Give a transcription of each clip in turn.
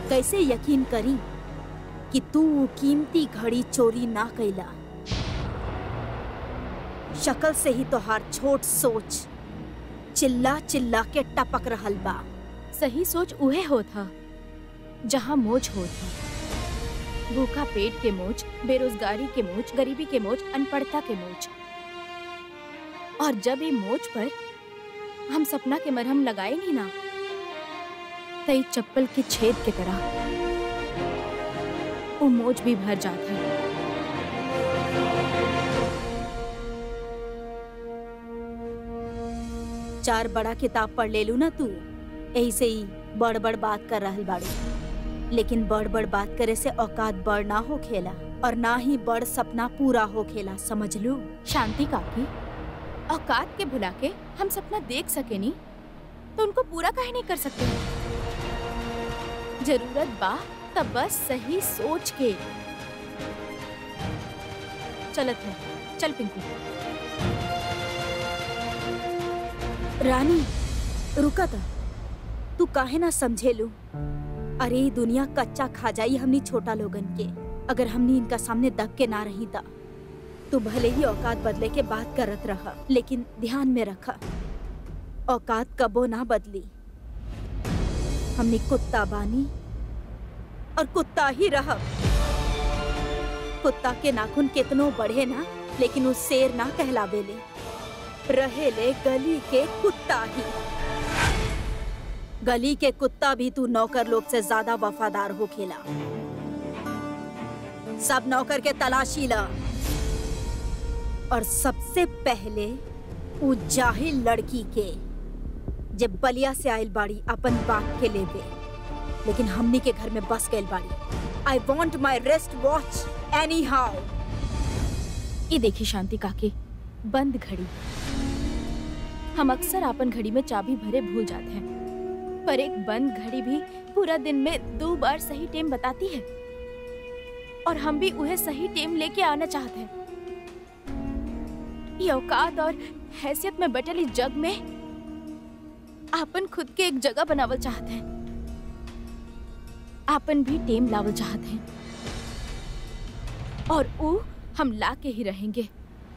कैसे यकीन करी कि तू वो कीमती घड़ी चोरी ना कैला शक्ल से ही तोहार छोट सोच चिल्ला चिल्ला के टपक रहल बा सही सोच उहे हो था जहाँ मोच हो था भूखा पेट के मोच बेरोजगारी के मोच गरीबी के मोच अनपढ़ता के मोच और जब ये मोच पर हम सपना के मरहम लगाए नहीं ना तई चप्पल के छेद के तरह वो मोच भी भर जाता है चार बड़ा किताब पढ़ ले लू ना तू ऐसे ही बड़ बड़ बात कर रहल बाड़ू लेकिन बड़ बड़ बात करे से औकात बड़ ना हो खेला और ना ही बड़ सपना पूरा हो खेला समझ लू शांति काकी औकात के भुला के हम सपना देख सके नहीं तो उनको पूरा काहे नहीं कर सकते जरूरत बा तब बस सही सोच के चलत है चल पिंकू रानी रुका था तू काहे ना समझे लू अरे ई दुनिया कच्चा खा जाई हमनी छोटा लोगन के अगर हमनी इनका सामने दब के ना रही ता तू भले ही औकात बदले के बात करत रहा लेकिन ध्यान में रखा औकात कबो ना बदली हमनी कुत्ता बानी और कुत्ता ही रह कुत्ता के नाखून कितनो बढ़े ना लेकिन उस शेर ना कहलावेले रहेले गली के कुत्ता ही गली के कुत्ता भी तू नौकर लोग से ज्यादा वफादार हो खेला सब नौकर के तलाशी ला और सबसे पहले उ जाहिल लड़की के जब बलिया से आयल बाड़ी अपन बाप के लेवे लेकिन हमनी के घर में बस गइल बाड़ी I want my rest watch anyhow ये देखी शांति काकी बंद घड़ी हम अक्सर अपन घड़ी में चाबी भरे भूल जाते हैं पर एक बंद घड़ी भी पूरा दिन में दो बार सही टाइम बताती है और हम भी उन्हें सही टाइम लेके आना चाहते हैं ये औकात और हैसियत में बटल इस जग में आपन खुद के एक जगह बनावल चाहते हैं आपन भी टेम लावल चाहते हैं और ऊ हम ला के ही रहेंगे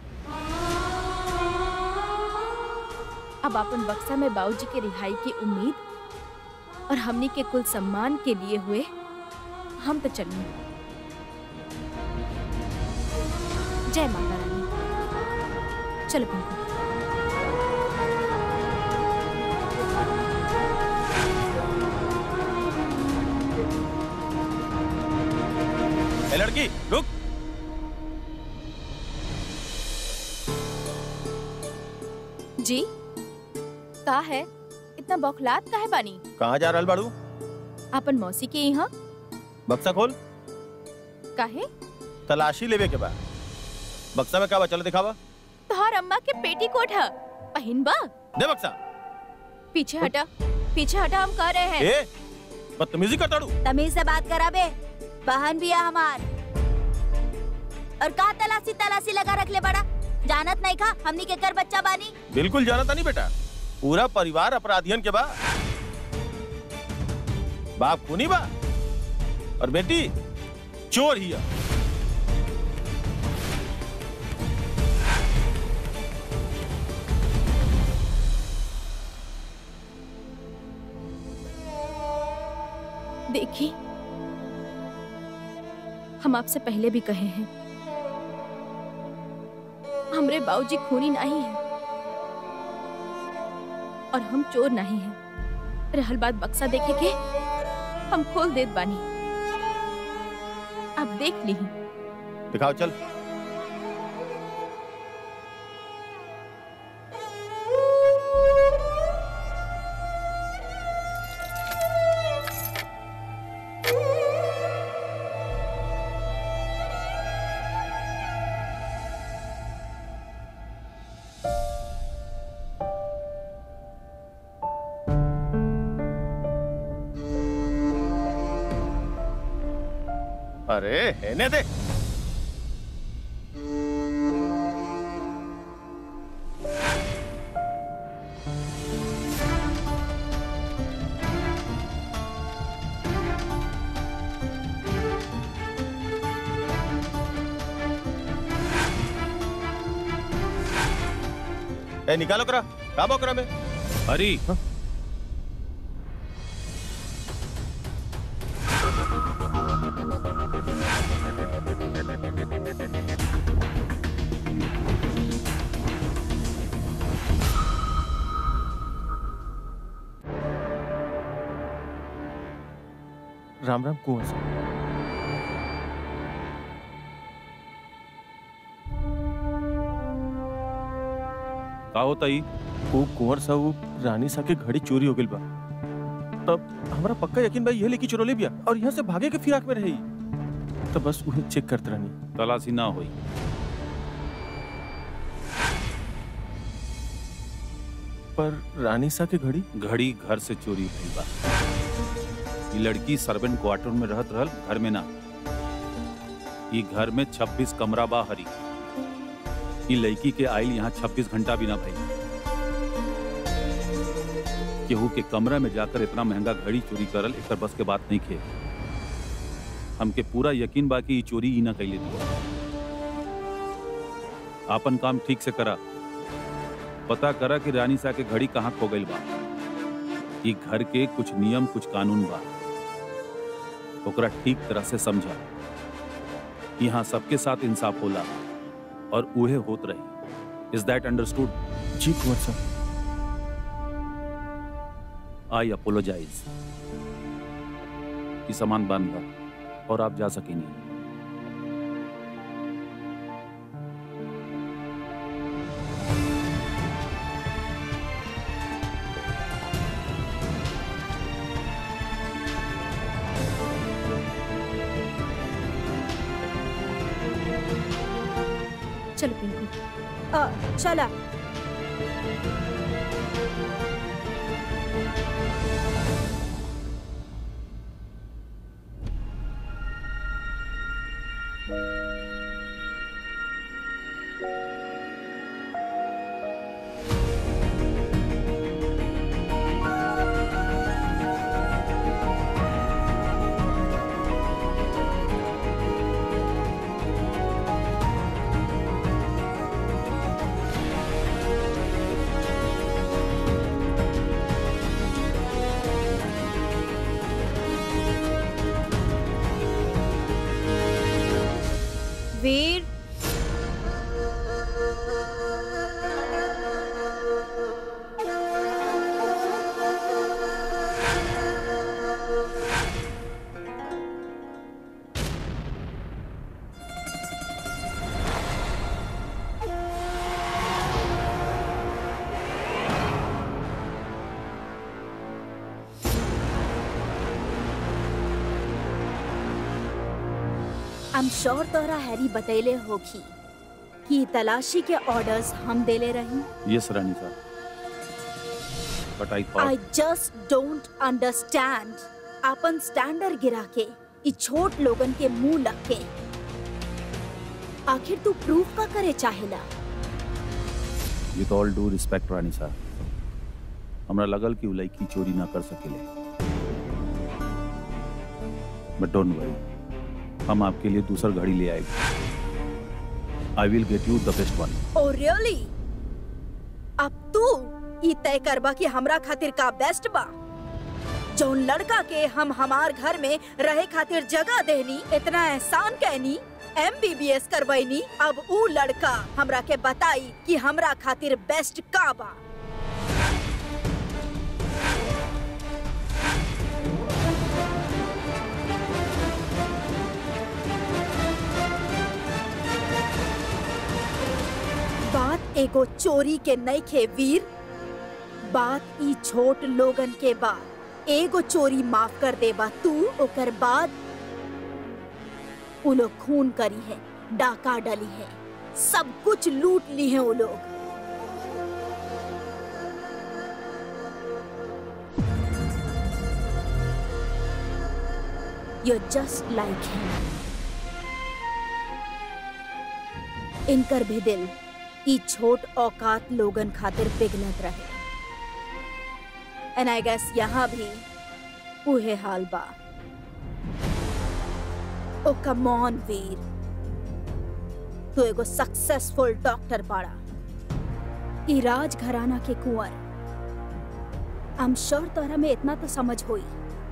अब अपन बक्सा में बाबूजी के रिहाई की उम्मीद और हमनी के कुल सम्मान के लिए हुए हम तो चलिए जय माता रानी चलो पिंकू ए लड़की रुक जी का है इतना बौखलात का है बानी कहाँ जा रहल बाड़ू अपन मौसी के यहाँ बक्सा खोल काहे तलाशी लेवे के बाद बक्सा में का बा चल दिखावा तोहार अम्मा के पेटी कोट है पहिन बा दे बक्सा पीछे हटा पीछे हटा हम कह रहे हैं ए बदतमीजी कर ताड़ू तमीज से बात करा बे बहन भी है हमार और का तलाशी तलाशी लगा रख ले बड़ा जानत नहीं खा हमनी के कर बच्चा बानी बिल्कुल जानता नहीं बेटा पूरा परिवार अपराधियन के बा बाप खूनी बा और बेटी चोर ही है देखी हम आपसे पहले भी कहे हैं हमरे बाबूजी खूनी नहीं है और हम चोर नहीं हैं रहल बात बक्सा देखे के हम खोल देत बानी आप देख ली दिखाओ चल अरे हेने दे ए निकालो करा का बकरा में हरी राम राम कुंवर साहब का होता ही वो कुंवर साहब वो रानी सा के घड़ी चोरी हो गई बा तब हमारा पक्का यकीन भाई ये लेके चुरोले बिया और यहाँ से भागे के फिराक में रही तो बस उन्हें चेक करते रहनी तलाशी ना हुई पर रानी सा के घड़ी घड़ी घर से चोरी भइल बा ये लड़की सर्वेंट क्वार्टर में रहत रहल घर में ना ये घर में 26 कमरा बा हरी ये लड़की के आइल यहाँ 26 घंटा भी ना भइल केहू के कमरा में जाकर इतना महंगा घड़ी चोरी करल एक बस के बात नहीं खे हमके पूरा यकीन बा कि ई चोरी ही ना कैले थी आपन काम ठीक से करा पता करा कि रानी सा के घड़ी कहाँ खो गई बा ई घर के कुछ नियम कुछ कानून बा ओकरा ठीक तरह से समझा यहाँ सबके साथ इंसाफ होला और उहे होत रही इज दैट अंडरस्टूड जी कुंवर साहब आई अपोलोजाइज ये सामान बंद बा और आप जा सकेंगे चलो पिंकू अ, चला वीर आई एम श्योर तोहरा हैरी बतैले होगी कि तलाशी के ऑर्डर्स हम देले रही यस रानी साहब but I I thought just don't understand अपन स्टैंडर्ड गिरा के इ छोट लोगन के मुंह लग के आखिर तू प्रूफ का करे चाहेला विथ ऑल डू रिस्पेक्ट रानी साहब हमरा लगल कि उ लड़की चोरी ना कर सकेले बट डोंट वरी हम आपके लिए दूसर घड़ी ले आएंगे I will get you the best one oh really अब तू ई तय करबा कि हमरा खातिर का बेस्ट बा जौन लड़का के हम हमार घर में रहे खातिर जगह देनी इतना एहसान कहनी एमबीबीएस करवैनी अब ऊ लड़का हमरा के बताई कि हमरा खातिर बेस्ट का बा बात एगो चोरी के नहीं खे वीर बात ई छोट लोगन के बा एगो चोरी माफ कर देबा तू ओकर बाद उ लोग खून करी है डाका डली है सब कुछ लूट ली है वो लोग You're just like him. इनकर भी दिल ई छोट औकात लोगन खातिर पिघलत रहे एंड आई गेस यहाँ भी उहे हाल बा ओ कम ऑन वीर तू एगो सक्सेसफुल डॉक्टर बाड़ा ई राज घराना के कुंवर आई एम श्योर तोहरा में इतना तो समझ होई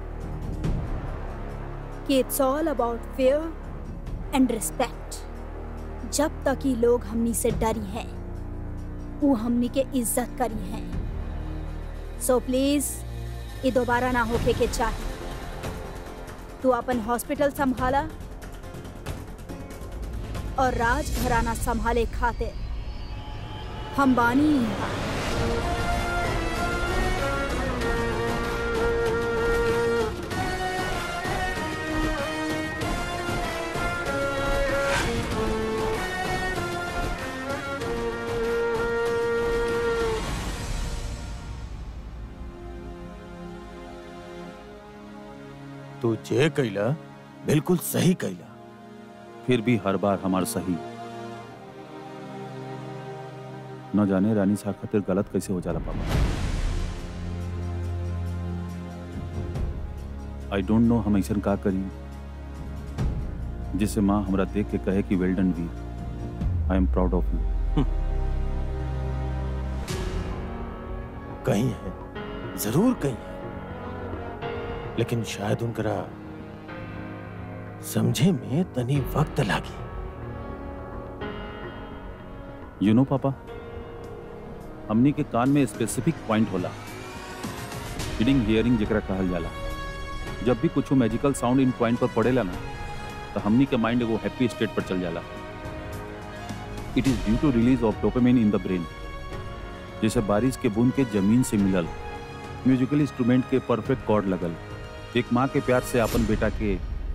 कि it's all about fair and respect जब तक ये लोग हमनी से डरी हैं वो हमनी के इज्जत करी हैं सो प्लीज ये दोबारा ना होके के चाहे तू अपन हॉस्पिटल संभाला और राज घराना संभाले खातिर हम बानी यहाँ तू जे कैला बिल्कुल सही कैला फिर भी हर बार हमार सही न जाने रानी सा खातिर गलत कैसे हो जाला पापा आई डोंट नो हम ऐसा का करी जिससे माँ हमरा देख के कहे कि well done we I am proud of you कहीं है जरूर कहीं है लेकिन शायद उनकरा समझे में तनी वक्त लागी यू नो पापा हमनी के कान में स्पेसिफिक पॉइंट होला रीडिंग हियरिंग जेकरा कहल जाला जब भी कुछ मैजिकल साउंड इन पॉइंट पर पड़ेला ना तो हमनी के माइंड एगो हैप्पी स्टेट पर चल जाला it is due to release of dopamine in the brain जैसे बारिश के बूंद के जमीन से मिलल म्यूजिकल इंस्ट्रूमेंट के परफेक्ट कॉर्ड लगल एक माँ के प्यार से अपन बेटा के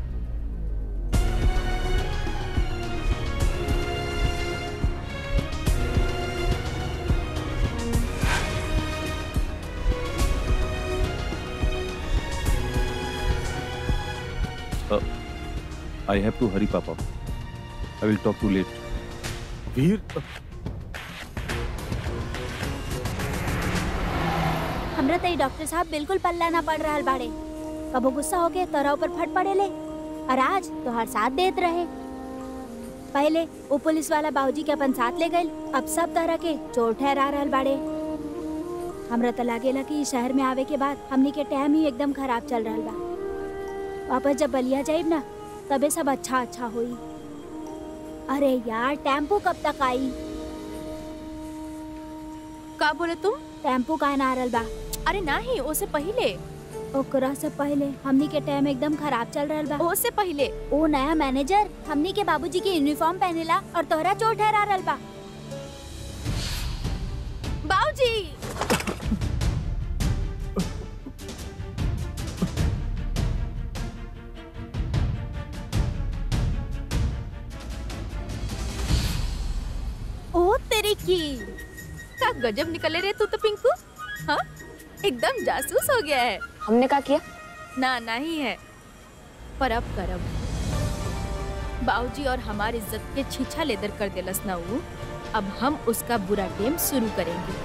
आई हैव टू हरी पापा I will talk to late Veer हमरा तो डॉक्टर साहब बिल्कुल पल्ला ना पड़ रहा बाड़े कबो गुस्सा हो के तोरा ऊपर फट पड़े ले और आज तोहार साथ देत रहे पहले वो पुलिस वाला बाबूजी के अपन साथ ले गए अब सब तरह के चोर ठहरा रहल बाड़े हमरा तो लागेला कि इस शहर में आवे के बाद हमनी के टाइम ही एकदम खराब चल रहल बा वापस जब बलिया जाइब ना तबे सब अच्छा अच्छा होई अरे यार टेम्पो कब तक आई का बोले तुम टेम्पो काहे ना आ रहल बा अरे नहीं ओसे पहले ओकरा से पहले हमनी के टाइम एकदम खराब चल रहल बा ओसे पहले ओ नया मैनेजर हमनी के बाबूजी के यूनिफॉर्म पहनेला और तोहरा चोर ठहरा रहल बा बाबूजी ओ तेरी की का गजब निकले रे तू तो पिंकू हाँ एकदम जासूस हो गया है हमने क्या किया ना नहीं है पर अब करब बाबूजी और हमारी इज्जत के छीछा लेदर कर देलस ना ऊ अब हम उसका बुरा गेम शुरू करेंगे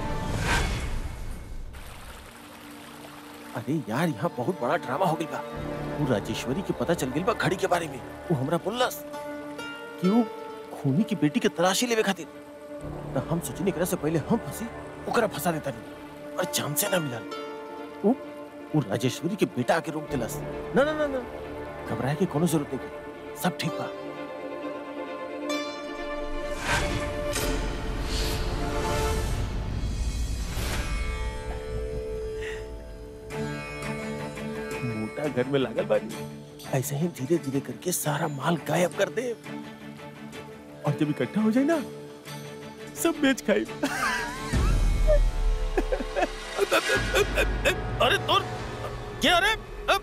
अरे यार यहाँ बहुत बड़ा ड्रामा हो गइल बा वो राजेश्वरी के पता चल गइल बा घड़ी के बारे में वो हमरा बोललस कि वो खूनी की बेटी के तलाशी लेवे खातिर त हम सोचनी एकरा से पहले हम फंसी ओकरा फंसा देता नहीं और चांद से ना मिलल वो वो राजेश्वरी के बेटा आके रोक देलस ना ना ना ना घबराए के कोनो जरूरत नहीं सब ठीक बा मोटा घर में लागल बानी ऐसे ही धीरे धीरे करके सारा माल गायब कर दे और जब इकट्ठा हो जाए ना सब बेच खाई अरे तोर क्या अरे अब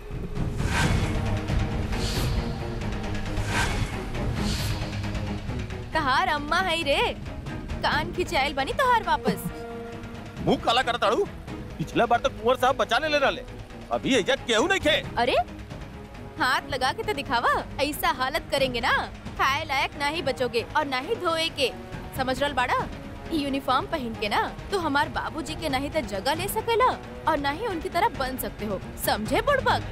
तहार अम्मा है रे कान खिंचाइल बनी तहार वापस मुंह काला कर ताड़ू पिछला बार तो कुंवर साहब बचा ले ले रहे अभी एजा केहू नहीं खे अरे हाथ लगा के तो दिखावा ऐसा हालत करेंगे ना खाए लायक ना ही बचोगे और ना ही धोए के समझ रहा बाड़ा ई यूनिफॉर्म पहन के ना तो हमार बाबूजी के नहीं तो जगह ले सकेला और ना ही उनकी तरह बन सकते हो समझे बुड़बक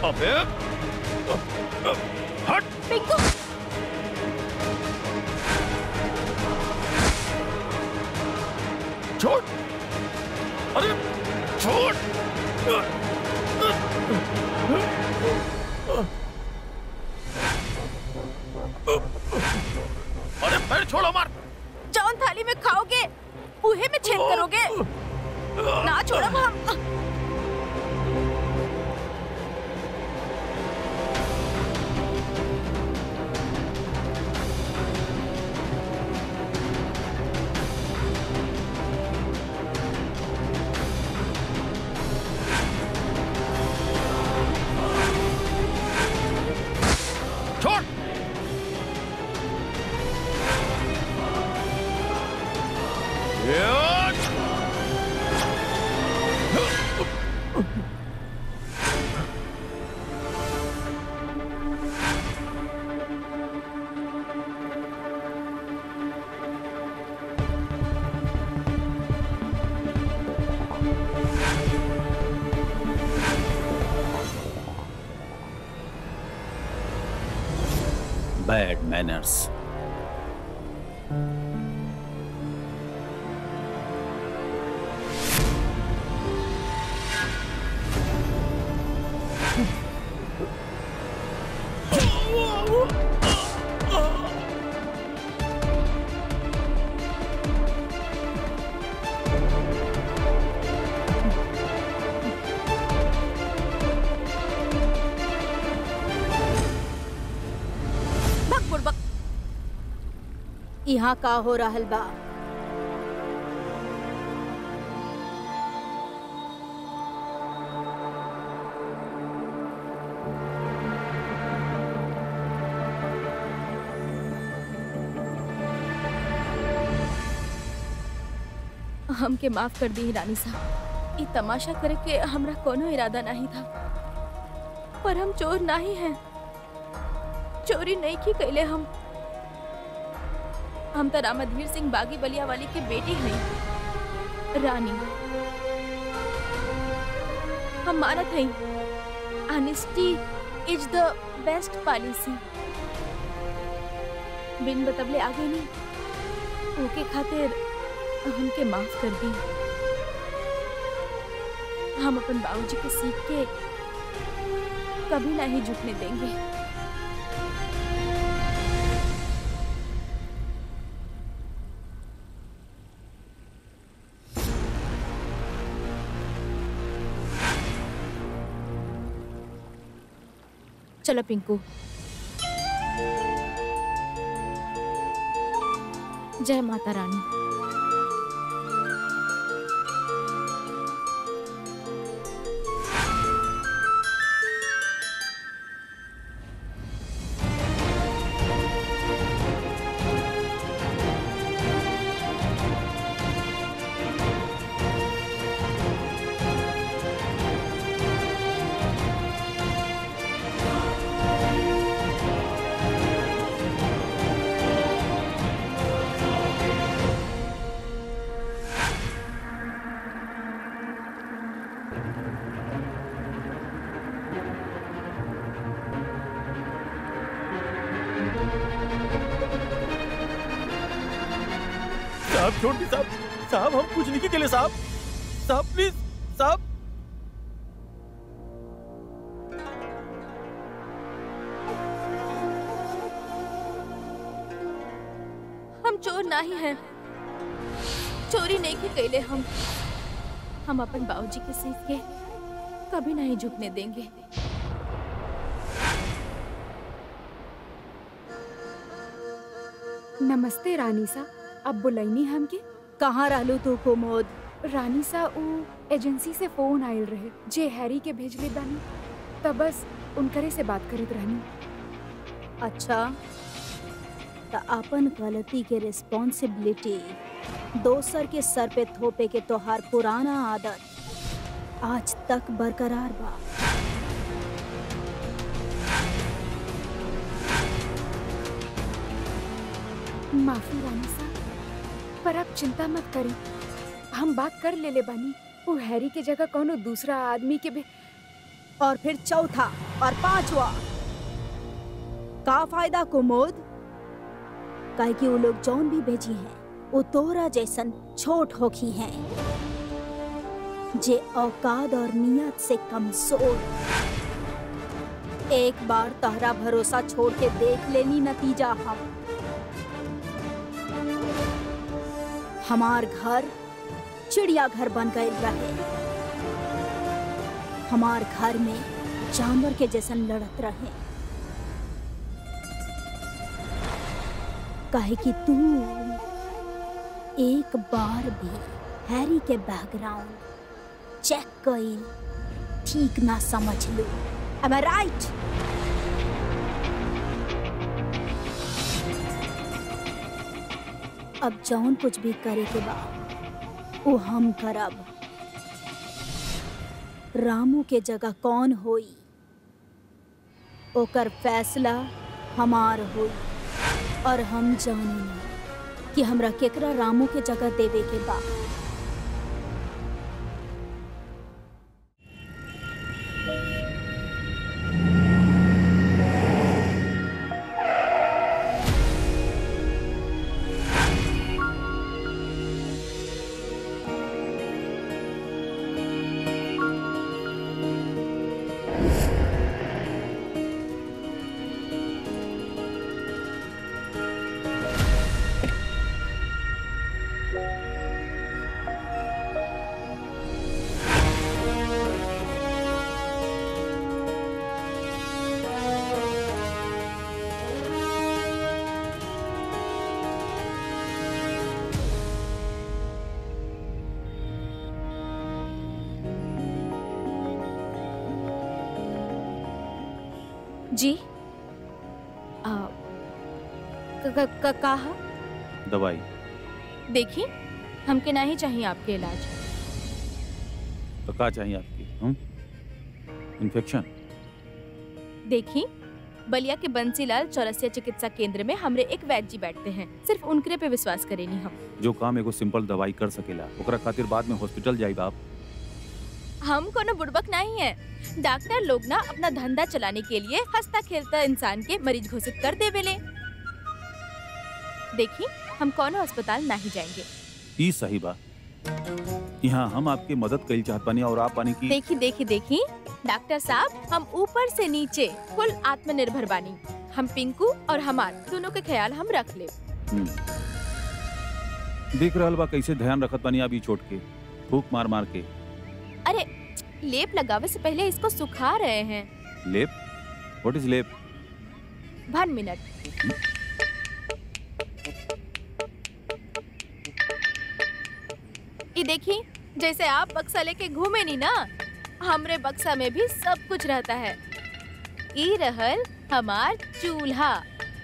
अबे हट पिंकू छोड़ अरे छोड़ अरे पैर छोड़ो मार जौन थाली में खाओगे उहे में छेद करोगे ना छोड़ब हम छोड़ यार! बैड मैनर्स भग बुड़बक यहाँ का हो रहल बा हमके माफ कर दी रानी साहब ई तमाशा करे के हमरा कोनो इरादा नहीं था पर हम चोर नहीं हैं चोरी नहीं की कैले हम हम तो रामाधीर सिंह बागी बलिया वाली के बेटी हैं रानी हम मानत हैं honesty is the best policy बिन बतबले आगे नहीं ओके खातिर हमके माफ कर दी हम अपन बाबूजी के सीख के कभी नहीं झुकने देंगे चलो पिंकू जय माता रानी साहब छोड़ दी साहब साहब हम कुछ नहीं के लिए साहब साहब प्लीज साहब हम चोर नहीं हैं चोरी नहीं की कैले हम हम अपन बाबूजी के सीख के कभी नहीं झुकने देंगे नमस्ते रानी सा अब बुलैनी हमके कहाँ रहलू तू कुमोद रानी सा ऊ एजेंसी से फोन आयल रहे जे हैरी के भेजले बानी तब बस उनकरे से बात करत रहनी अच्छा त अपन गलती के रिस्पॉन्सिबिलिटी दोसर के सर पे थोपे के तोहार पुराना आदत आज तक बरकरार बा माफी रानी सा पर आप चिंता मत करी हम बात कर ले ले बानी वो हैरी के जगह कोनो दूसरा आदमी के भी और फिर चौथा और पांचवा का फायदा कुमोद काहे कि वो लोग जौन भी भेजी हैं वो तोरा जैसन छोट होखी हैं जे औकात और नियत से कमजोर एक बार तहरा भरोसा छोड़ के देख लेनी नतीजा हम हमार घर चिड़िया घर बन गए रहे हमार घर में जानवर के जैसन लड़त रहे काहे कि तू एक बार भी हैरी के बैकग्राउंड चेक कइल ठीक ना समझ लो Am I right? अब जौन कुछ भी करे के बा वो हम करब रामू के जगह कौन होई ओकर फैसला हमार होई और हम जानी कि हमरा केकरा रामू के जगह देवे के बा जी आ, क- क- क- कहा दवाई देखिए हमके नहीं चाहिए आपके इलाज तो क्या चाहिए आपकी हम इन्फेक्शन देखिए बलिया के बंसीलाल चौरसिया चिकित्सा केंद्र में हमरे एक वैद्य जी बैठते हैं सिर्फ उनकरे पे विश्वास करेनी हम जो काम एगो सिंपल दवाई कर सकेला ओकरा खातिर बाद में हॉस्पिटल जाइब आप हम कोनो बुड़बक नहीं है डॉक्टर लोग ना अपना धंधा चलाने के लिए हंसता खेलता इंसान के मरीज घोषित कर देवेले देखिए हम कोनो अस्पताल नहीं जाएंगे ई सही बा यहाँ हम आपकी मदद कईल चाहत बानी और आप पानी की देखी देखी देखी डॉक्टर साहब हम ऊपर से नीचे फुल आत्मनिर्भर बानी हम पिंकू और हमार दोनों के ख्याल हम रख ले हम्म। देख रहल बा कैसे ध्यान रखत बानी आप ई चोट के फूक मार मार के अरे लेप लगावे से पहले इसको सुखा रहे हैं लेप व्हाट इज लेप वन मिनट ये देखी जैसे आप बक्सा लेके घूमे नी ना हमरे बक्सा में भी सब कुछ रहता है ई रहल हमार चूल्हा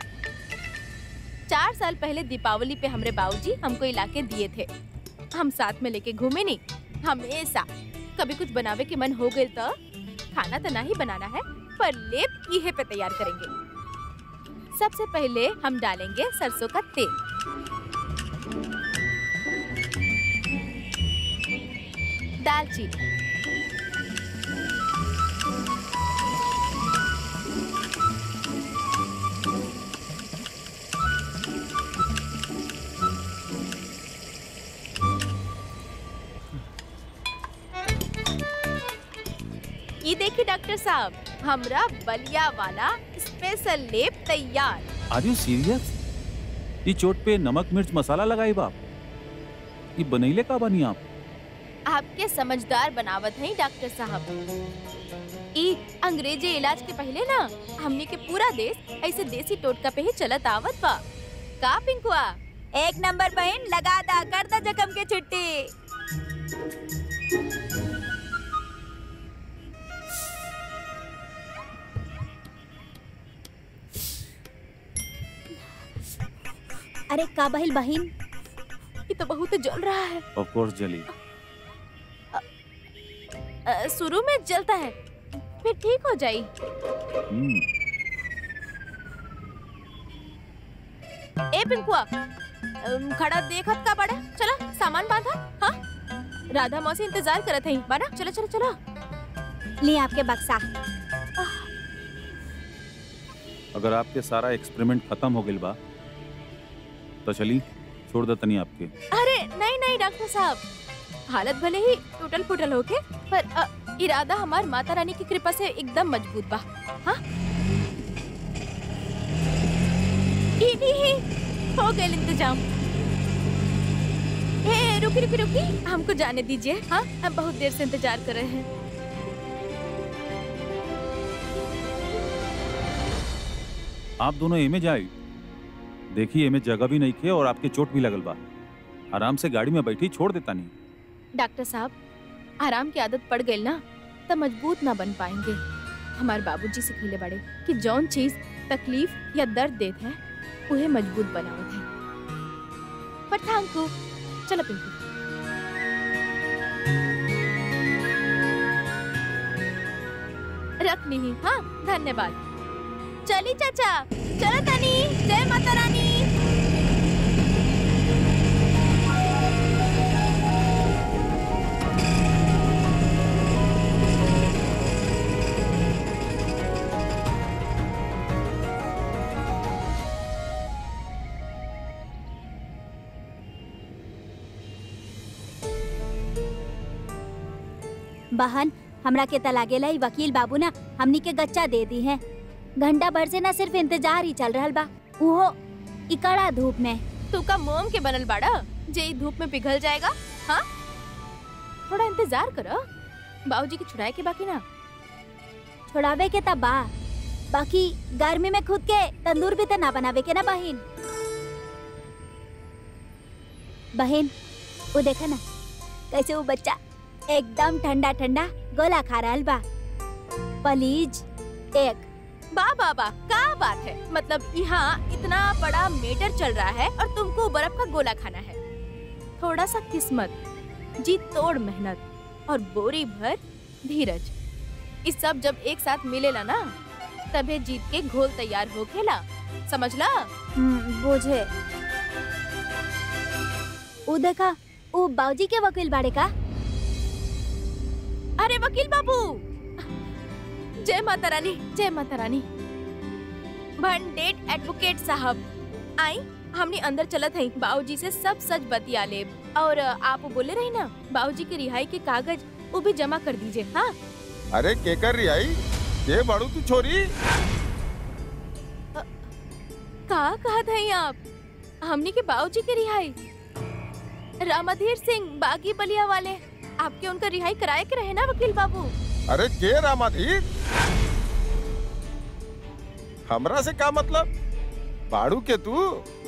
चार साल पहले दीपावली पे हमरे बाबूजी हमको इलाके दिए थे हम साथ में लेके घूमे नी हमेशा कभी कुछ बनावे के मन हो गए तो खाना तो नहीं बनाना है पर लेप इहे पे तैयार करेंगे सबसे पहले हम डालेंगे सरसों का तेल दालचीनी ये देखिए डॉक्टर साहब हमरा बलिया वाला स्पेशल लेप तैयार आर यू सीरियस ई चोट पे नमक मिर्च मसाला लगाई बाप ये बनैले का बनी आप आपके समझदार बनावत हैं डॉक्टर साहब ई अंग्रेजी इलाज के पहले ना हमने के पूरा देश ऐसे देसी टोटका पे ही चलत आवत बा का पिंकुआ एक नंबर बहन लगा दा कर दा जख्म के छुट्टी अरे का बहिल बहिन ये तो बहुत जल रहा है ऑफ कोर्स जली अ, शुरू में जलता है फिर ठीक हो जाई हम्म, ए पिंकुआ अम, खड़ा देखत का बड़ा चला सामान बांधा हाँ राधा मौसी इंतजार करत हई बाना चलो चलो चलो ले आपके बक्सा अगर आपके सारा एक्सपेरिमेंट खत्म हो गइल बा तो चली छोड़ दे तनी आपके अरे नहीं नहीं डॉक्टर साहब हालत भले ही टूटल फूटल होके पर अ, इरादा हमार माता रानी की कृपा से एकदम मजबूत बा हाँ ई नी ही हो गए इंतजाम ए रुकी रुकी रुकी हमको जाने दीजिए हाँ हम बहुत देर से इंतजार कर रहे हैं आप दोनों एमे जाए देखिए एमे जगह भी नहीं खे और आपके चोट भी लगल बा आराम से गाड़ी में बैठी छोड़ देता नहीं डॉक्टर साहब आराम की आदत पड़ गई ना तब मजबूत ना बन पाएंगे हमारे बाबूजी सिखले बड़े कि जौन चीज तकलीफ या दर्द देत है उहे मजबूत बनावत है पर थैंक यू चलो पिंकू रख ली हाँ धन्यवाद चली चाचा चलो तनी जय माता रानी बहन हमरा के त लागेला ई वकील बाबू ना हमनी के गच्चा दे दी है घंटा भर से ना सिर्फ इंतजार ही चल रहल बा उहो ई कड़ा धूप में तू का मोम के बनल बाड़ा जे ई धूप में पिघल जाएगा हाँ थोड़ा इंतजार करो बाबूजी की छुड़ाए के बाकी ना छोड़ावे के त बा बाकी गर्मी में खुद के तंदूर भी त ना बनावे के ना बहिन बहन वो देखा ना कैसे वो बच्चा एकदम ठंडा ठंडा गोला खा रहल बा प्लीज एक बा बा बा का बात है मतलब यहाँ इतना बड़ा मेटर चल रहा है और तुमको बर्फ का गोला खाना है थोड़ा सा किस्मत जी तोड़ मेहनत और बोरी भर धीरज इस सब जब एक साथ मिलेला ना तबे जीत के घोल तैयार हो खेला समझला हम्म, बुझे वो देखा वो बाबूजी के वकील बाड़े का अरे वकील बाबू जय माता रानी जय माता रानी भंडेट एडवोकेट साहब आई हमने अंदर चलत हई बाबूजी से सब सच बतिया ले और आप बोले रही ना बाबूजी के रिहाई के कागज वो भी जमा कर दीजिए हाँ अरे केकर रिहाई ये बड़ू तू छोरी कहा कहा थे आप हमने के बाबूजी के रिहाई रामाधीर सिंह बागी बलिया वाले आपके उनका रिहाई कराए के रहे ना वकील बाबू अरे के रामाधीर हमरा से का मतलब बाड़ू के तू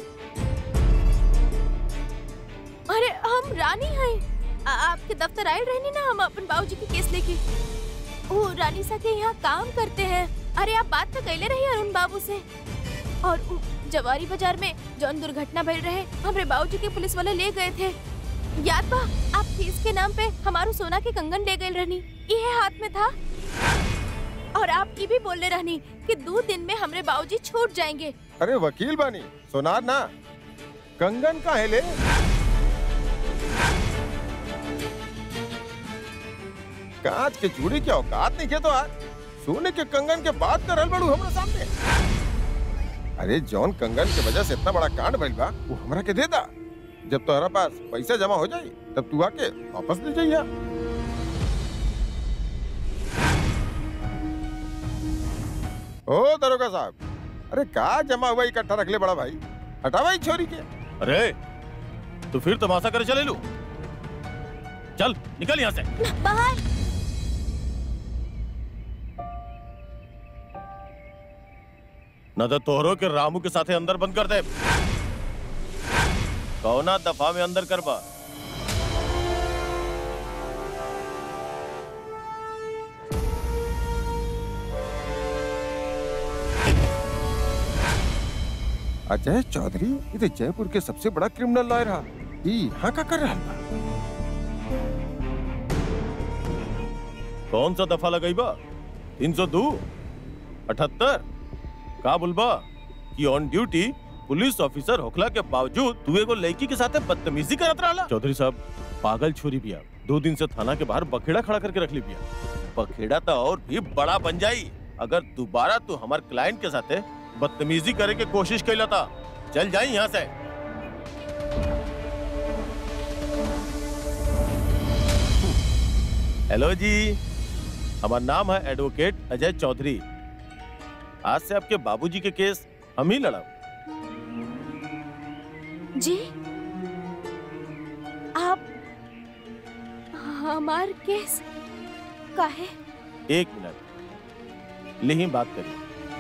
अरे हम रानी हैं आ- आपके दफ्तर आए रहनी ना हम अपन बाबूजी के केस लेके ओ रानी सा के यहाँ काम करते हैं अरे आप बात तो कैले रही अरुण बाबू से और उ जवारी बाजार में जौन दुर्घटना भइल रहे हमरे बाबूजी के पुलिस वाले ले गए थे याद बा आप फीस के नाम पे हमारू सोना के कंगन ले गए रहनी ये हाथ में था और आप ये भी बोले रहनी कि दो दिन में हमरे बाबूजी छूट जाएंगे अरे वकील बानी सुनार ना कंगन का है ले कांच के चूड़ी के औकात नहीं के तो आज सोने के कंगन के बात कर रहल बड़ू हमरा सामने अरे जौन कंगन के वजह से इतना बड़ा कांड भइल बा वो हमरा के दे दा जब तोहरा पास पैसा जमा हो जाई तब तू आके वापस ले जाइया ओ दरोगा साहब अरे का जमा हुआ इकट्ठा रख ले बड़ा भाई हटावा इस छोरी के अरे तू फिर तमाशा करे चले लू चल निकल यहाँ से बाहर न तो तोहरो के रामू के साथे अंदर बंद कर दे कौना दफा में अंदर कर बा अजय चौधरी ये तो जयपुर के सबसे बड़ा क्रिमिनल लॉयर हा ई यहाँ का कर रहा बा कौन सा दफा लगाई बा तीन सौ दो अठहत्तर का बोलबा कि ऑन ड्यूटी पुलिस ऑफिसर होखला के बावजूद तू एगो लड़की के साथे बदतमीजी करत रहला चौधरी साहब पागल छोरी बिया दो दिन से थाना के बाहर बखेड़ा खड़ा करके रख ली बिया बखेड़ा तो और भी बड़ा बन जाई अगर दोबारा तू हमार क्लाइंट के साथे बदतमीजी करे के कोशिश कैला था चल जाई यहाँ से हेलो जी हमारा नाम है एडवोकेट अजय चौधरी आज से आपके बाबूजी के केस हम ही लड़ा जी आप हमार केस काहे एक मिनट ले ही बात करिए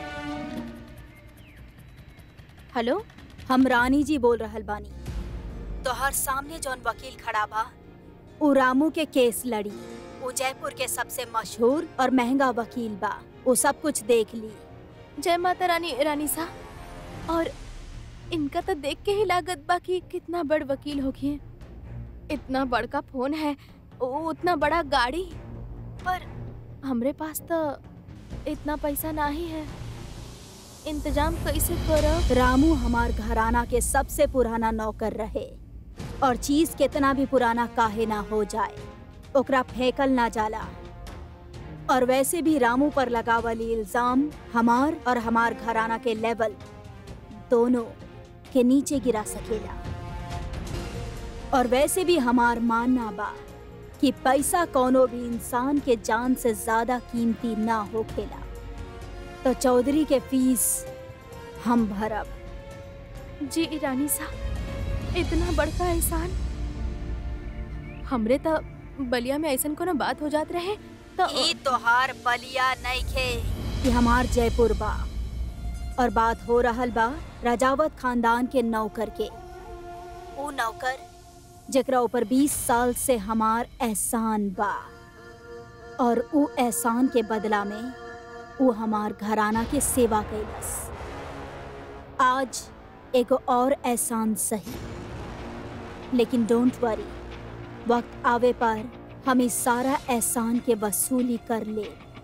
हेलो हम रानी जी बोल रहल बानी तोहर सामने जौन वकील खड़ा बा उ रामू के केस लड़ी उ जयपुर के सबसे मशहूर और महंगा वकील बा वो सब कुछ देख ली जय माता रानी रानी सा और इनका तो देख के ही लागत बा कि कितना बड़ वकील होगी इतना बड़का फोन है उ- उतना बड़ा गाड़ी पर हमरे पास तो इतना पैसा ना ही है इंतजाम कैसे करब रामू हमार घराना के सबसे पुराना नौकर रहे और चीज कितना भी पुराना काहे ना हो जाए ओकरा फेंकल ना जाला और वैसे भी रामू पर लगावली इल्जाम हमार और हमार घराना के लेवल दोनों के नीचे गिरा सकेला और वैसे भी हमार मानना बा कि पैसा कोनो भी इंसान के जान से ज्यादा कीमती ना होखेला तो चौधरी के फीस हम भरब जी रानी सा इतना बड़का एहसान हमरे तो बलिया में ऐसन कोनो बात हो जात रहे तो ई तोहार बलिया नइखे कि हमार जयपुर बा और बात हो रहल बा राजावत खानदान के नौकर के ऊ नौकर जेकरा ऊपर 20 साल से हमार एहसान बा और ऊ एहसान के बदला में ऊ हमार घराना के सेवा कैलस आज एगो और एहसान सही लेकिन डोंट वरी वक्त आवे पर हम इस सारा एहसान के वसूली कर ले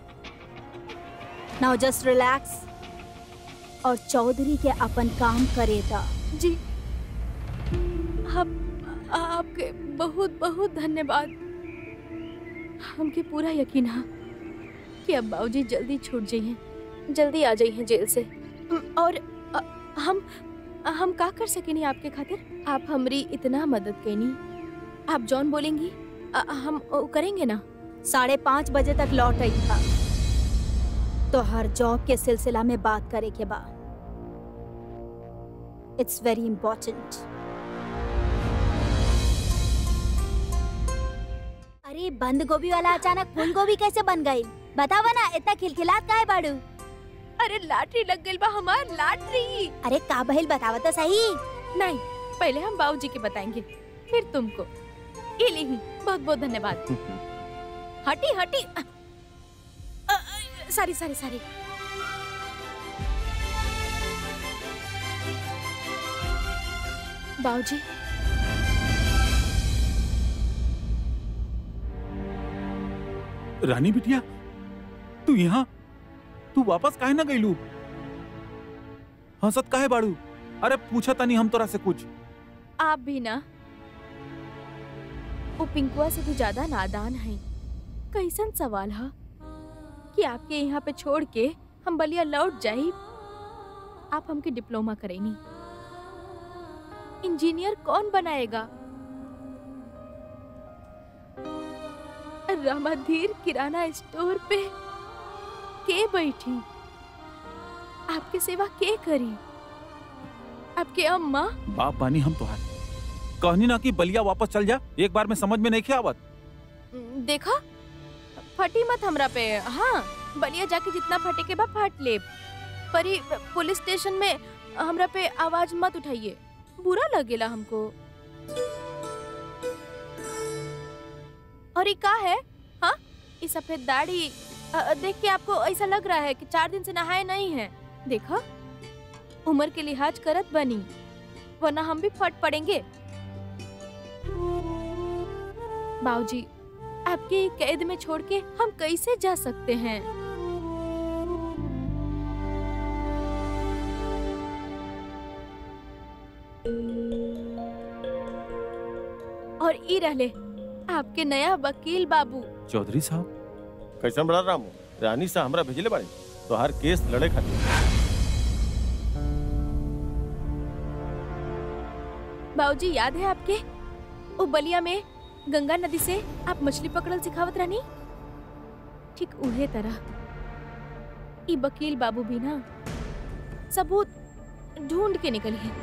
नाउ जस्ट रिलैक्स और चौधरी के अपन काम करे दा जी आप आपके बहुत बहुत धन्यवाद हमके पूरा यकीन है कि अब बाबूजी जल्दी छूट जाइए जल्दी आ जाइए जेल से अम, और अ, हम हम का कर सकेनी आपके खातिर आप हमरी इतना मदद कैनी आप जॉन बोलेंगी अ, हम ओ, करेंगे ना साढ़े पाँच बजे तक लौट आई था तो हर जॉब के सिलसिला में बात करे के बाद इट्स वेरी इम्पोर्टेंट अरे बंद गोभी वाला अचानक फूल गोभी कैसे बन गई बतावा ना इतना खिलखिलात काहे बाड़ू अरे लाटरी लग गई बा हमार लाटरी अरे का बहिल बतावा तो सही नहीं पहले हम बाबूजी के बताएंगे फिर तुमको ये ली बहुत बहुत धन्यवाद हटी हटी सॉरी सॉरी सॉरी बाबूजी रानी बिटिया तू यहाँ तू वापस काहे ना गईलू हंसत काहे बाड़ू अरे पूछा तनी हम तोरा से कुछ आप भी ना वो पिंकुआ से भी ज्यादा नादान हैं कैसन सवाल है कि आपके यहाँ पे छोड़ के हम बलिया लौट जाई आप हमके डिप्लोमा करेनी इंजीनियर कौन बनाएगा रामाधीर किराना स्टोर पे के बैठी आपके सेवा के करी आपके अम्मा बाप बानी हम तोहार कहनी ना कि बलिया वापस चल जा एक बार में समझ में नहीं आवत देखा फटी मत हमरा पे हाँ बलिया जाके जितना फटे के बा फट ले पर ई पुलिस स्टेशन में हमरा पे आवाज मत उठाइए बुरा लगेला हमको और ये का है हाँ ये सफेद दाढ़ी अ, अ, देख के आपको ऐसा लग रहा है कि चार दिन से नहाए नहीं है देखा उम्र के लिहाज करत बनी वरना हम भी फट पड़ेंगे बाबूजी आपके कैद में छोड़ के हम कैसे जा सकते हैं और ई रहले आपके नया वकील बाबू चौधरी साहब कैसन बड़ा रामू रानी सा हमरा भेजले बाड़ी तो हर केस लड़े खातिर बाबूजी याद है आपके ओ बलिया में गंगा नदी से आप मछली पकड़ल सिखावत रहनी ठीक उहे तरह ई वकील बाबू भी ना सबूत ढूंढ के निकली है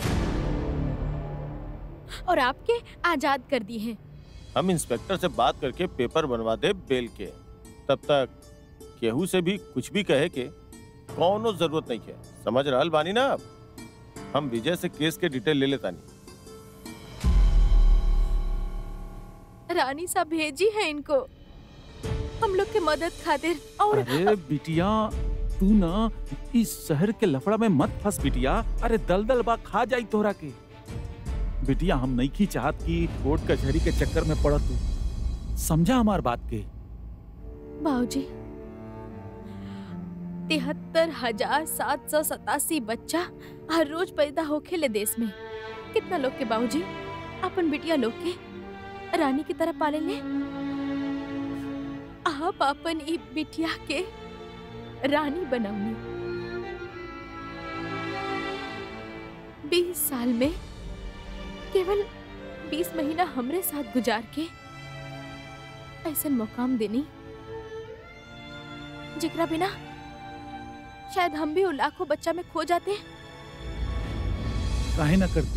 और आपके आजाद कर दिए हैं हम इंस्पेक्टर से बात करके पेपर बनवा दे बेल के तब तक केहू से भी कुछ भी कहे के कौनो जरूरत नहीं है समझ रहल बानी ना आप हम विजय से केस के डिटेल ले लेता नहीं रानी साहब भेजी है इनको हम लोग के मदद खातिर और अरे बिटिया तू ना इस शहर के लफड़ा में मत फंस बिटिया अरे दलदल बा खा जाई तोहरा के बिटिया हम नहीं की चाहत कि कोर्ट कचहरी के चक्कर में पड़ तू समझा हमार बात के बाबूजी तिहत्तर हजार सात सौ सतासी बच्चा हर रोज पैदा होखे ले देश में कितना लोग के बाबूजी अपन बिटिया लोग के रानी की तरह पाले ले आप अपन ई बिटिया के रानी बनौनी बीस साल में केवल बीस महीना हमरे साथ गुजार के ऐसा मुकाम देनी जिकरा बिना शायद हम भी वो लाखों बच्चा में खो जाते काहे ना करती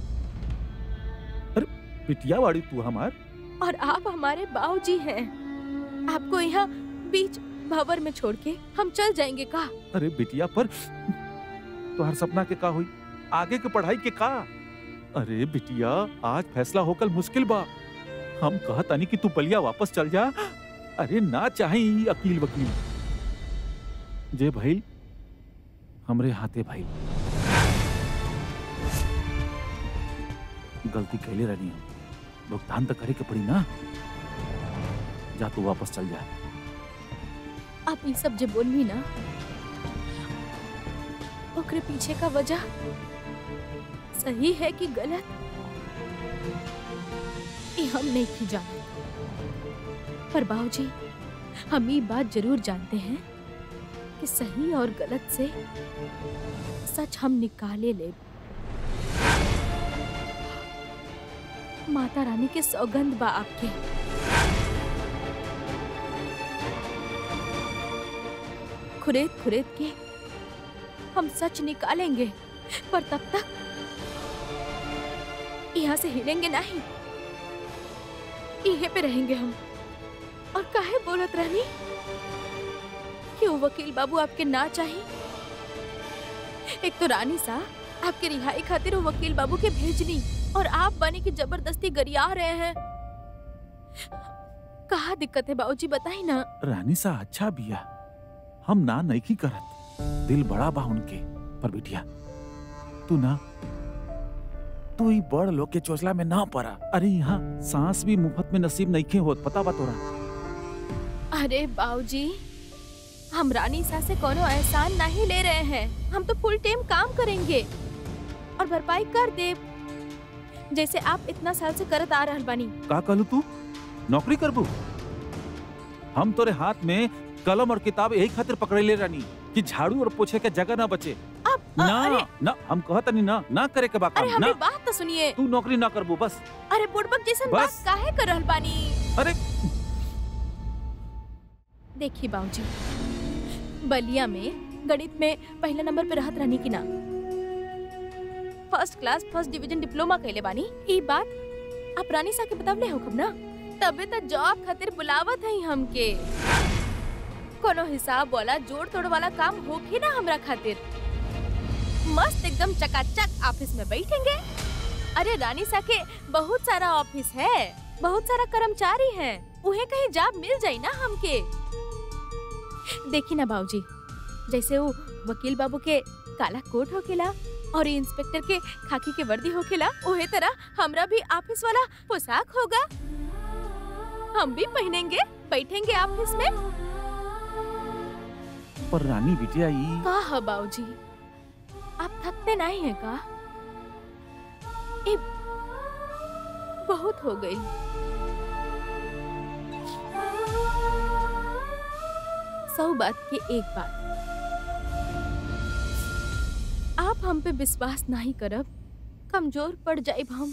अरे बिटिया वाड़ी तू हमार और आप हमारे बाबूजी हैं आपको यहाँ बीच भंवर में छोड़ के हम चल जाएंगे का अरे बिटिया पर तोहर सपना के का हुई आगे के पढ़ाई के का अरे बिटिया आज फैसला होकल मुश्किल बा हम कहतानी कि तू बलिया वापस चल जा अरे ना चाहे ई अकील वकील जे भाई हमरे हाथे भाई गलती कैले रहनी हम भुगतान तो करे के पड़ी ना जा तू वापस चल जा आप ये सब जो बोलनी ना ओकरे पीछे का वजह सही है कि गलत ये हम नहीं की जानते पर बाबूजी हम ये बात जरूर जानते हैं कि सही और गलत से सच हम निकाले ले माता रानी के सौगंध बा आपके खुरेद खुरेद के हम सच निकालेंगे पर तब तक यहाँ से हिलेंगे नहीं यहीं पे रहेंगे हम और काहे बोलत रहनी कि वो वकील बाबू आपके ना चाहिए एक तो रानी सा आपके रिहाई खातिर वो वकील बाबू के भेजनी और आप बने की जबरदस्ती गरिया रहे हैं कहा दिक्कत है बाबूजी बताई ना रानी सा अच्छा बिया हम ना नहीं की करत दिल बड़ा बा उनके पर बिटिया तू ना तू ही बड़ लोग के चोचला में ना पड़ा अरे यहाँ सांस भी मुफ्त में नसीब नहीं खे होत पता बा तोरा अरे बाबूजी हम रानी सा से कोनो एहसान नहीं ले रहे हैं हम तो फुल टाइम काम करेंगे और भरपाई कर दे जैसे आप इतना साल से करत आ रहल बानी का कहलू तू नौकरी करबू हम तोरे हाथ में कलम और किताब यही खातिर पकड़े ले रानी कि झाड़ू और पोछे के जगह ना बचे अब अ- ना अरे ना हम कहत नहीं ना ना करे के बा अरे काम हमारी ना बात तो सुनिए तू नौकरी ना करबू बस अरे बुड़बक जैसन बात बस। काहे कर रहल बानी अरे देखिए बाबूजी बलिया में गणित में पहला नंबर पे रहत रहनी की ना first class first division diploma कैले बानी ई बात आप रानी सा के बतावले हो कब ना तबे त जॉब खातिर बुलावत है हमके कोनो हिसाब वाला जोड़ तोड़ वाला काम होखे ना हमरा खातिर मस्त एकदम चकाचक ऑफिस में बैठेंगे अरे रानी सा के बहुत सारा ऑफिस है बहुत सारा कर्मचारी हैं उन्हें कहीं जॉब मिल जाई ना हमके देखी ना बाबूजी जैसे वो वकील बाबू के काला कोट होकेला और ये इंस्पेक्टर के खाकी के वर्दी होकेला ओहे तरह हमरा भी ऑफिस वाला पोशाक होगा हम भी पहनेंगे बैठेंगे ऑफिस में पर रानी बिटिया ई का है बाबूजी आप थकते नहीं हैं का ये बहुत हो गई सौ बात की एक बात आप हम पे विश्वास नहीं करब कमजोर पड़ जाए हम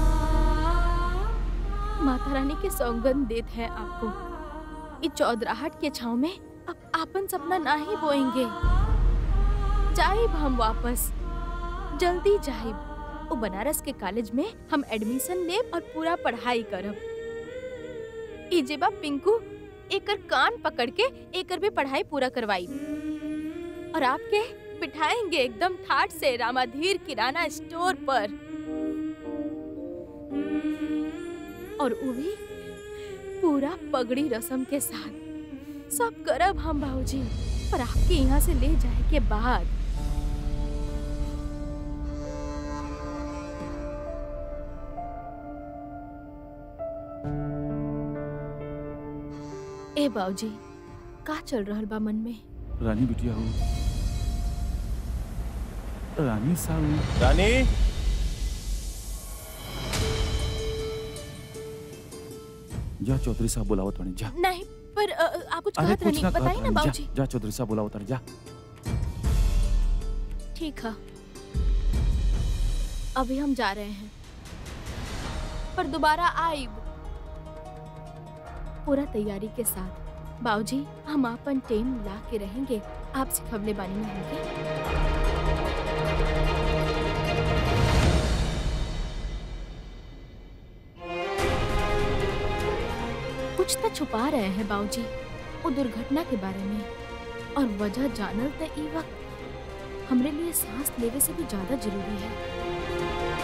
माता रानी के सौगंध देत है आपको इस चौधराहट के छाव में अब आपन सपना ना ही बोएंगे जाइब हम वापस जल्दी जाइब ओ बनारस के कॉलेज में हम एडमिशन लेब और पूरा पढ़ाई करब इजेबा पिंकू एकर कान पकड़ के एकर भी पढ़ाई पूरा करवाई और आपके बिठाएंगे एकदम ठाट से रामाधीर किराना स्टोर पर और वो भी पूरा पगड़ी रस्म के साथ सब करब हम बाबूजी पर आपके यहाँ से ले जाए के बाद ए बाबूजी का चल रहल बा मन में रानी बिटिया हो रानी साहब रानी जा चौधरी साहब बुलावत बानी जा नहीं पर अ, अ, आप कुछ अरे कहत कुछ रहनी ना बताइए कहत ना बानी जा बाबूजी जा चौधरी साहब बुलावत बानी जा ठीक है अभी हम जा रहे हैं पर दोबारा आइब पूरा तैयारी के साथ बाबूजी हम अपन टेम ला के रहेंगे आपसे खबले बानी में होंगे कुछ तो छुपा रहे हैं बाबूजी वो दुर्घटना के बारे में और वजह जानल तो ई वक्त हमरे लिए सांस लेवे से भी ज्यादा जरूरी है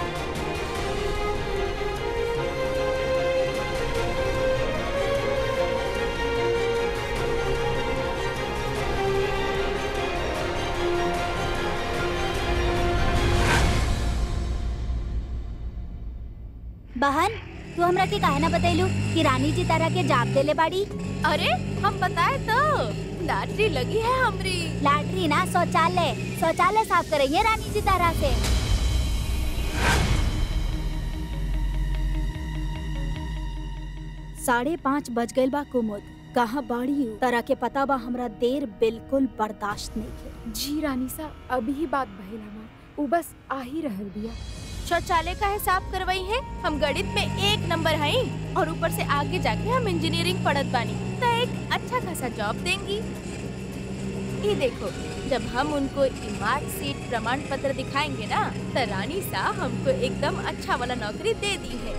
बहन तू हमरा के काहे ना बतैलू कि रानी जी तारा के जाप देले बाड़ी अरे हम बताए तो लॉटरी लगी है हमरी लैट्री ना शौचालय शौचालय साफ करेंगे रानी जी तारा से साढ़े पाँच बज गइल बा कुमुद कहाँ बाड़ी हूँ तरह के पता बा हमरा देर बिल्कुल बर्दाश्त नहीं है जी रानी सा अभी ही बात भइल हमार उ बस आ ही रहल बिया शौचालय का हिसाब करवाई है हम गणित में एक नंबर हैं और ऊपर से आगे जाके हम इंजीनियरिंग पढ़त बानी तो एक अच्छा खासा जॉब देंगी ये देखो जब हम उनको मार्क सीट प्रमाण पत्र दिखाएंगे ना तो रानी सा हमको एकदम अच्छा वाला नौकरी दे दी है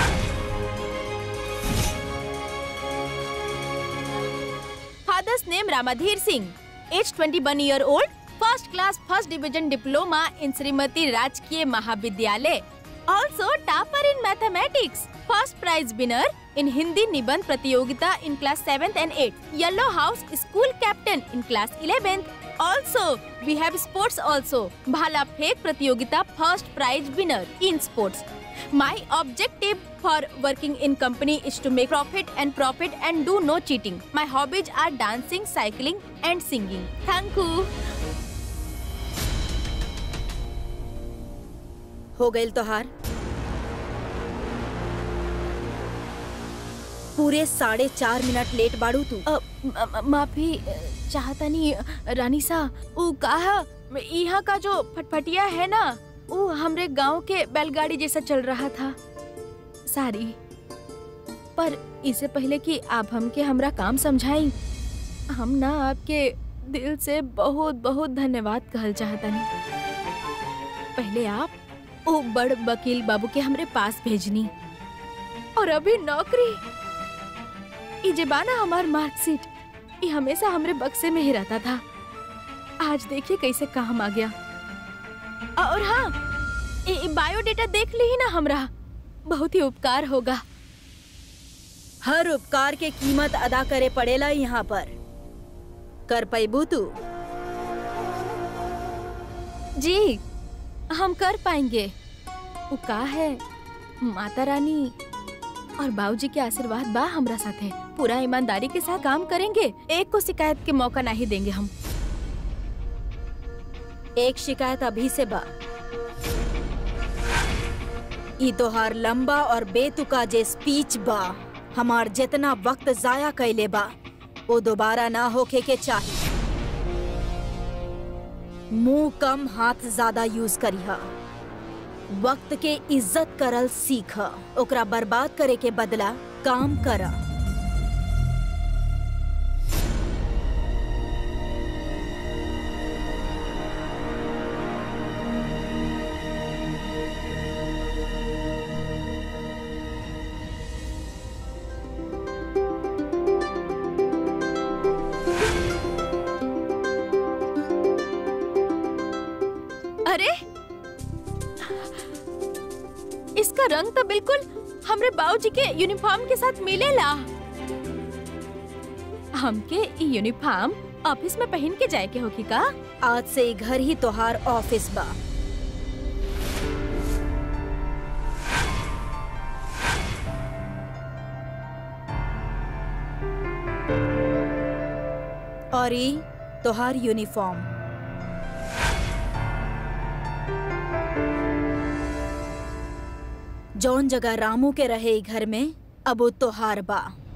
father's name Ramadhir Singh age 21 year old first class first division diploma in Shrimati Rajkiya Mahavidyalaya also topper in mathematics first prize winner in Hindi निबंध प्रतियोगिता in class seventh and eight yellow house school captain in class eleventh also we have sports also भाला फेंक प्रतियोगिता first prize winner in sports My objective for working in company is to make profit and profit and do no cheating. My hobbies are dancing, cycling and singing. Thank you. हो गइल तोहार पूरे साढ़े चार minute late बाड़ू तू अ, म- म- माफी अ, चाहता नहीं अ, रानी सा वो कहा यहाँ का जो फटफटिया है ना वो हमरे गांव के बैलगाड़ी जैसा चल रहा था सारी पर इससे पहले कि आप हमके हमरा काम समझाई हम ना आपके दिल से बहुत बहुत धन्यवाद कहल चाहता नहीं पहले आप वो बड़ वकील बाबू के हमरे पास भेजनी और अभी नौकरी ई जे बाना हमार मार्कशीट ये हमेशा हमरे बक्से में ही रहता था आज देखिए कैसे काम आ गया और हाँ ये ये बायोडेटा देख ली ही ना हमरा बहुत ही उपकार होगा हर उपकार के कीमत अदा करे पड़ेला यहाँ पर कर पैबू तू जी हम कर पाएंगे वो का है माता रानी और बाबूजी के आशीर्वाद बा हमरा साथे पूरा ईमानदारी के साथ काम करेंगे एक को शिकायत के मौका नहीं देंगे हम एक शिकायत अभी से बा ई तोहार लंबा और बेतुका जे स्पीच बा हमार जितना वक्त जाया कैले बा वो दोबारा ना होके के चाहिए मुंह कम हाथ ज्यादा यूज करिहा वक्त के इज्जत करल सीख ओकरा बर्बाद करे के बदला काम कर अरे इसका रंग तो बिल्कुल हमरे बाबूजी के यूनिफॉर्म के साथ मिलेला हमके ई यूनिफॉर्म ऑफिस में पहन के जाए के होगी का आज से ई घर ही तोहार ऑफिस बा और ई तोहार यूनिफॉर्म जौन जगह रामू के रहे ई घर में अब वो तोहार बा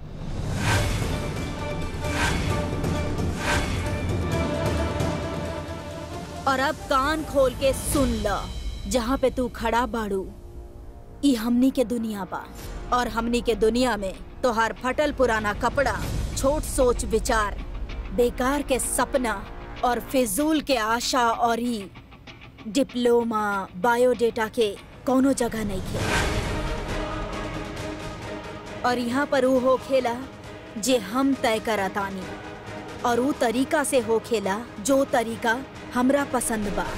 और अब कान खोल के सुन ल जहाँ पे तू खड़ा बाड़ू ई हमनी के दुनिया बा और हमनी के दुनिया में तोहार फटल पुराना कपड़ा छोट सोच विचार बेकार के सपना और फिजूल के आशा और ई डिप्लोमा बायोडेटा के कोनो जगह नहीं खे और यहाँ पर ऊ हो खेला जे हम तय करतानी और ऊ तरीका से हो खेला जो तरीका हमरा पसंद बा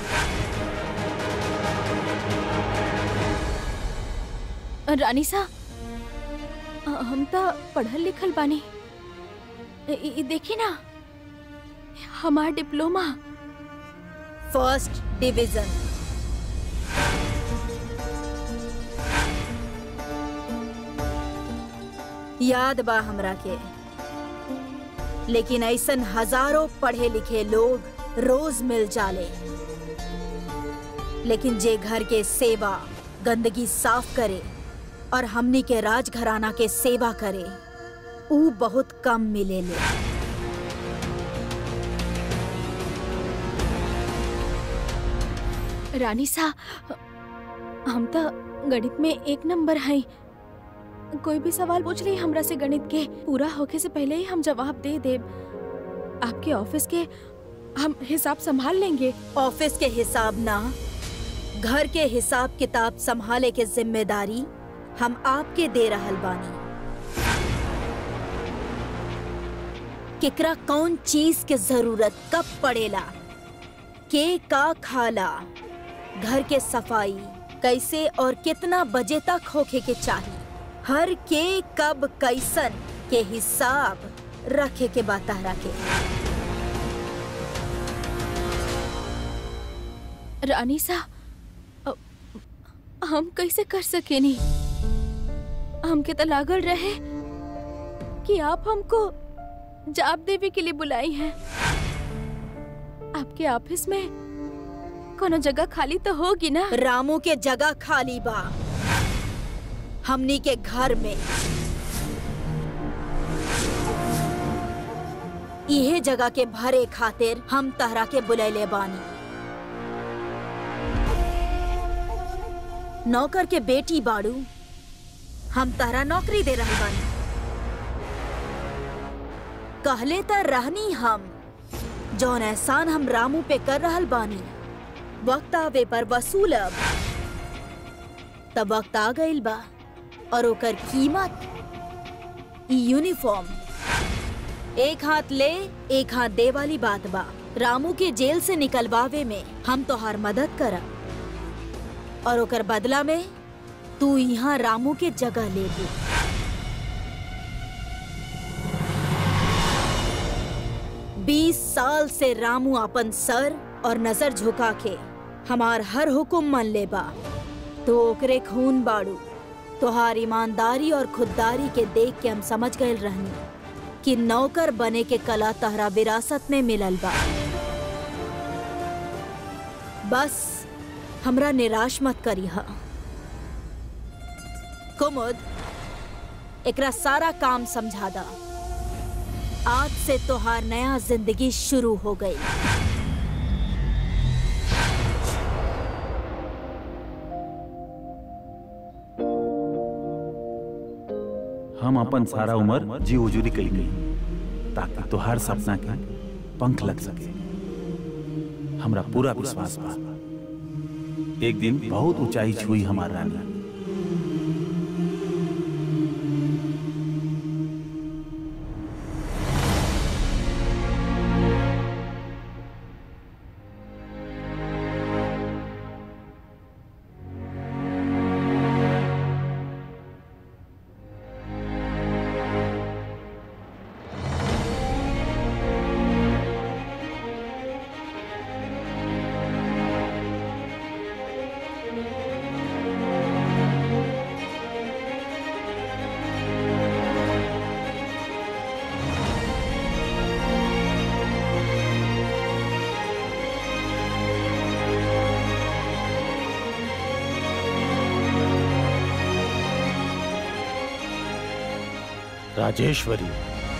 रानी सा अ- हम तो पढ़ल लिखल बानी इ- इ- देखी ना हमार डिप्लोमा फर्स्ट डिवीजन याद बा हमरा के लेकिन ऐसन हजारों पढ़े लिखे लोग रोज मिल जाले लेकिन जे घर के सेवा गंदगी साफ करे और हमनी के राजघराना के सेवा करे ऊ बहुत कम मिलेले रानी सा हम तो गणित में एक नंबर हैं कोई भी सवाल पूछ रही हमरा से गणित के पूरा होके से पहले ही हम जवाब दे देब आपके ऑफिस के हम हिसाब संभाल लेंगे ऑफिस के हिसाब ना घर के हिसाब किताब संभाले के जिम्मेदारी हम आपके दे रहल बानी केकरा कौन चीज के जरूरत कब पड़ेला के का खाला घर के सफाई कैसे और कितना बजे तक होखे के चाहिए हर के कब कैसन के हिसाब रखे के बात रखे रानी सा अ, हम कैसे कर सकेनी हमके तो लागल रहे कि आप हमको जवाब देवे के लिए बुलाई हैं आपके ऑफिस में कोनो जगह खाली तो होगी ना रामू के जगह खाली बा हमनी के घर में इहे जगह के भरे खातिर हम तहरा के बुलैले बानी नौकर के बेटी बाड़ू हम तहरा नौकरी दे रहे बानी कहले त रहनी हम जौन एहसान हम रामू पे कर रहल बानी वक्त आवे पर वसूलब तब वक्त आ गइल बा और ओकर कीमत ई यूनिफॉर्म एक हाथ ले एक हाथ दे वाली बात बा रामू के जेल से निकलवावे में हम तोहार मदद करब और ओकर बदला में तू यहाँ रामू के जगह ले ली बीस साल से रामू अपन सर और नजर झुका के हमार हर हुक्म मन ले बा तो ओकरे खून बाड़ू तोहार ईमानदारी और खुददारी के देख के हम समझ गए रहनी कि नौकर बने के कला तहरा विरासत में मिलल बा बस हमरा निराश मत करी हा कुमुद एकरा सारा काम समझा दा आज से तोहार नया जिंदगी शुरू हो गई हम अपन सारा उम्र जी उजूरी कैली ताकि तोहार सपना के पंख लग सके हमरा पूरा विश्वास बा एक दिन बहुत ऊंचाई छुई हमार रानी राजेश्वरी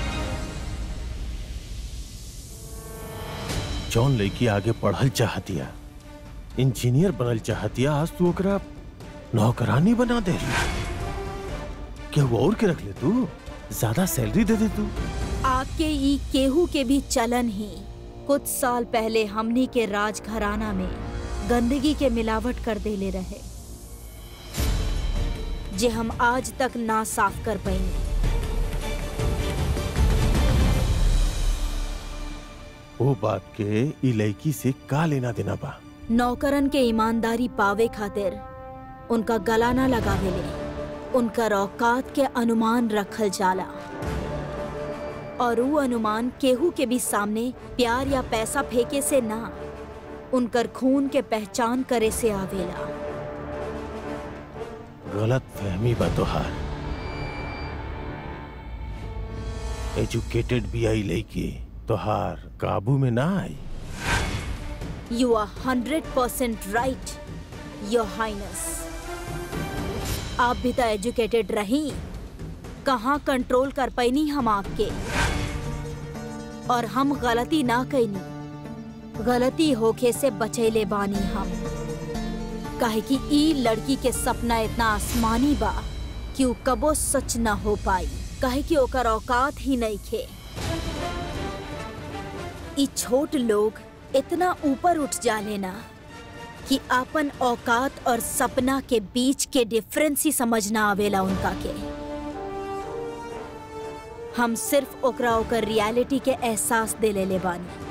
जौन लड़की आगे पढ़ल चाहतिया इंजीनियर बनल चाहतिया आज तू ओकरा नौकरानी बना दे केहू और के रख ले तू ज्यादा सैलरी दे दे तू आपके ई केहू के भी चलन ही कुछ साल पहले हमनी के राज घराना में गंदगी के मिलावट कर देले रहे जे हम आज तक ना साफ कर पाएंगे वो बात के ई लड़की से का लेना देना बा नौकरन के ईमानदारी पावे खातिर उनका गला ना लगावेले उनकर औकात के अनुमान रखल जाला और वो अनुमान केहू के भी सामने प्यार या पैसा फेंके से ना उनकर खून के पहचान करे से आवेला गलत फहमी बा तोहार एजुकेटेड भी आई लड़की तोहार काबू में ना आई you are hundred percent right your highness आप भी तो एजुकेटेड रही कहाँ कंट्रोल कर पैनी हम आपके और हम गलती ना कैनी गलती होके से बचैले बानी हम काहे कि ई लड़की के सपना इतना आसमानी बा कि उ कबो सच ना हो पाई काहे कि ओकर औकात ही नहीं खे ई छोट लोग इतना ऊपर उठ जाले ना कि आपन औकात और सपना के बीच के डिफरेंस ही समझना आवेला उनका के हम सिर्फ ओकरा ओकर रियलिटी के एहसास दे ले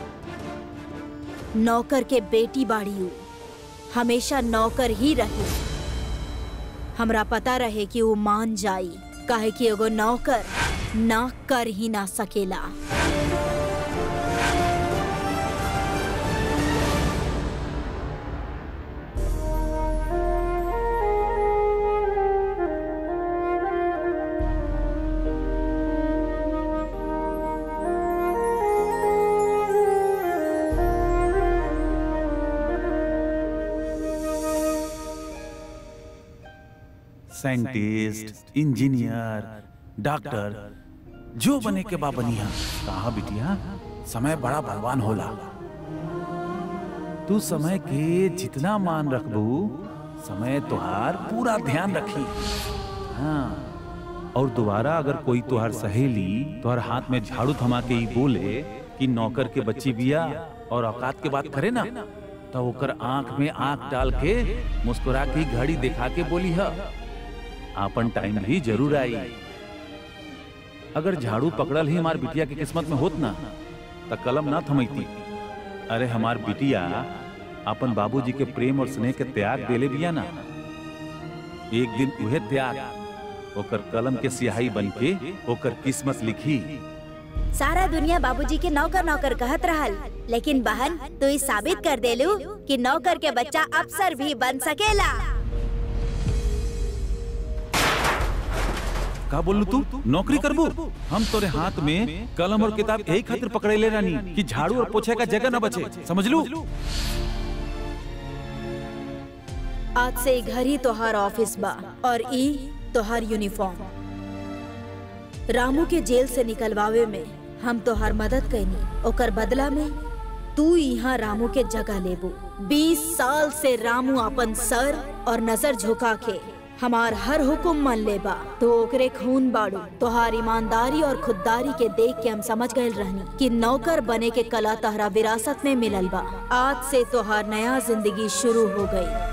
बानी नौकर के बेटी बाड़ी उ हमेशा नौकर ही रही हमरा पता रहे कि वो मान जाई काहे कि एगो नौकर ना कर ही ना सकेला साइंटिस्ट इंजीनियर डॉक्टर जो बने के बा बनिया कहा बिटिया समय बड़ा बलवान होला तू समय के जितना मान रखबू समय तुहार पूरा ध्यान रखी हाँ और दोबारा अगर कोई तुहार सहेली तुहार हाथ में झाड़ू थमा के ही बोले कि नौकर के बच्ची बिया और औकात के बात करे ना तो ओकर आंख में आंख डाल के मुस्कुरा के घड़ी दिखा के बोली है आपन टाइम भी जरूर आई अगर झाड़ू पकड़ल ही हमार बिटिया के किस्मत में होत ना त कलम ना थमैती अरे हमार बिटिया अपन बाबूजी के प्रेम और स्नेह के त्याग देले बिया ना एक दिन उहे त्याग ओकर कलम के सियाही बन के ओकर किस्मत लिखी सारा दुनिया बाबूजी के नौकर नौकर कहत रहल लेकिन बहन तू ई साबित कर देलू कि नौकर के बच्चा अफसर भी बन सकेला का बोलू तू नौकरी करबू हम तोरे हाथ में कलम और किताब यही खातिर पकड़े रानी कि झाड़ू और पोछे का जगह न बचे समझ लू आज से ई घर ही तोहार ऑफिस बा और ई तोहार यूनिफॉर्म रामू के जेल से निकलवावे में हम तोहार मदद कैनी ओकर बदला में तू यहाँ रामू के जगह लेबू बीस साल से रामू अपन सर और नजर झुका के हमार हर हुक्म मन ले बा तो ओकरे खून बाड़ू तोहार ईमानदारी और खुददारी के देख के हम समझ गए रहनी कि नौकर बने के कला तहरा विरासत में मिलल बा आज से तोहार नया जिंदगी शुरू हो गई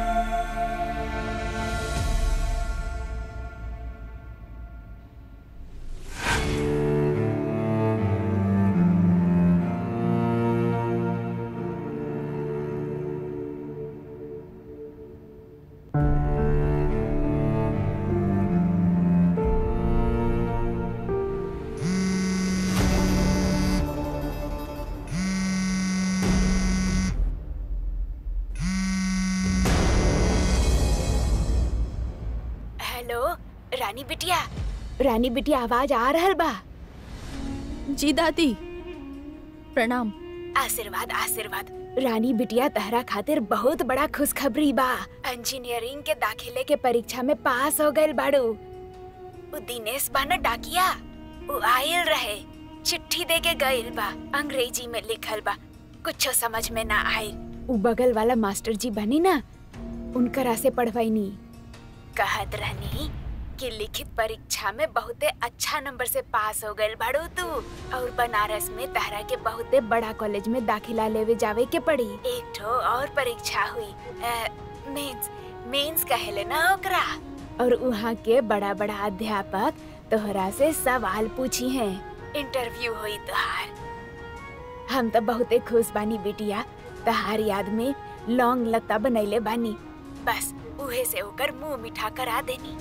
हेलो रानी बिटिया रानी बिटिया आवाज आ रहल बा जी दादी प्रणाम आशीर्वाद आशीर्वाद रानी बिटिया तहरा खातिर बहुत बड़ा खुशखबरी बा इंजीनियरिंग के दाखिले के परीक्षा में पास हो गइल बाड़ू उ दिनेश बा न डाकिया उ आयल रहे चिट्ठी दे के गइल बा अंग्रेजी में लिखल बा कुछो समझ में ना आइल उ बगल वाला मास्टर जी बनी ना उनकरा से पढ़वैनी कहत रहनी कि लिखित परीक्षा में बहुते अच्छा नंबर से पास हो गइल बाड़ू तू और बनारस में तहरा के बहुते बड़ा कॉलेज में दाखिला लेवे जावे के पड़ी एक ठो और परीक्षा हुई मेंस मेंस कहेले ना ओकरा और वहाँ के बड़ा बड़ा अध्यापक तोहरा से सवाल पूछी हैं इंटरव्यू हुई तोहार हम तो बहुते खुश बानी बिटिया तहार याद में लौंग लता बनैले बानी बस उहे से होकर मुंह मीठा करा देनी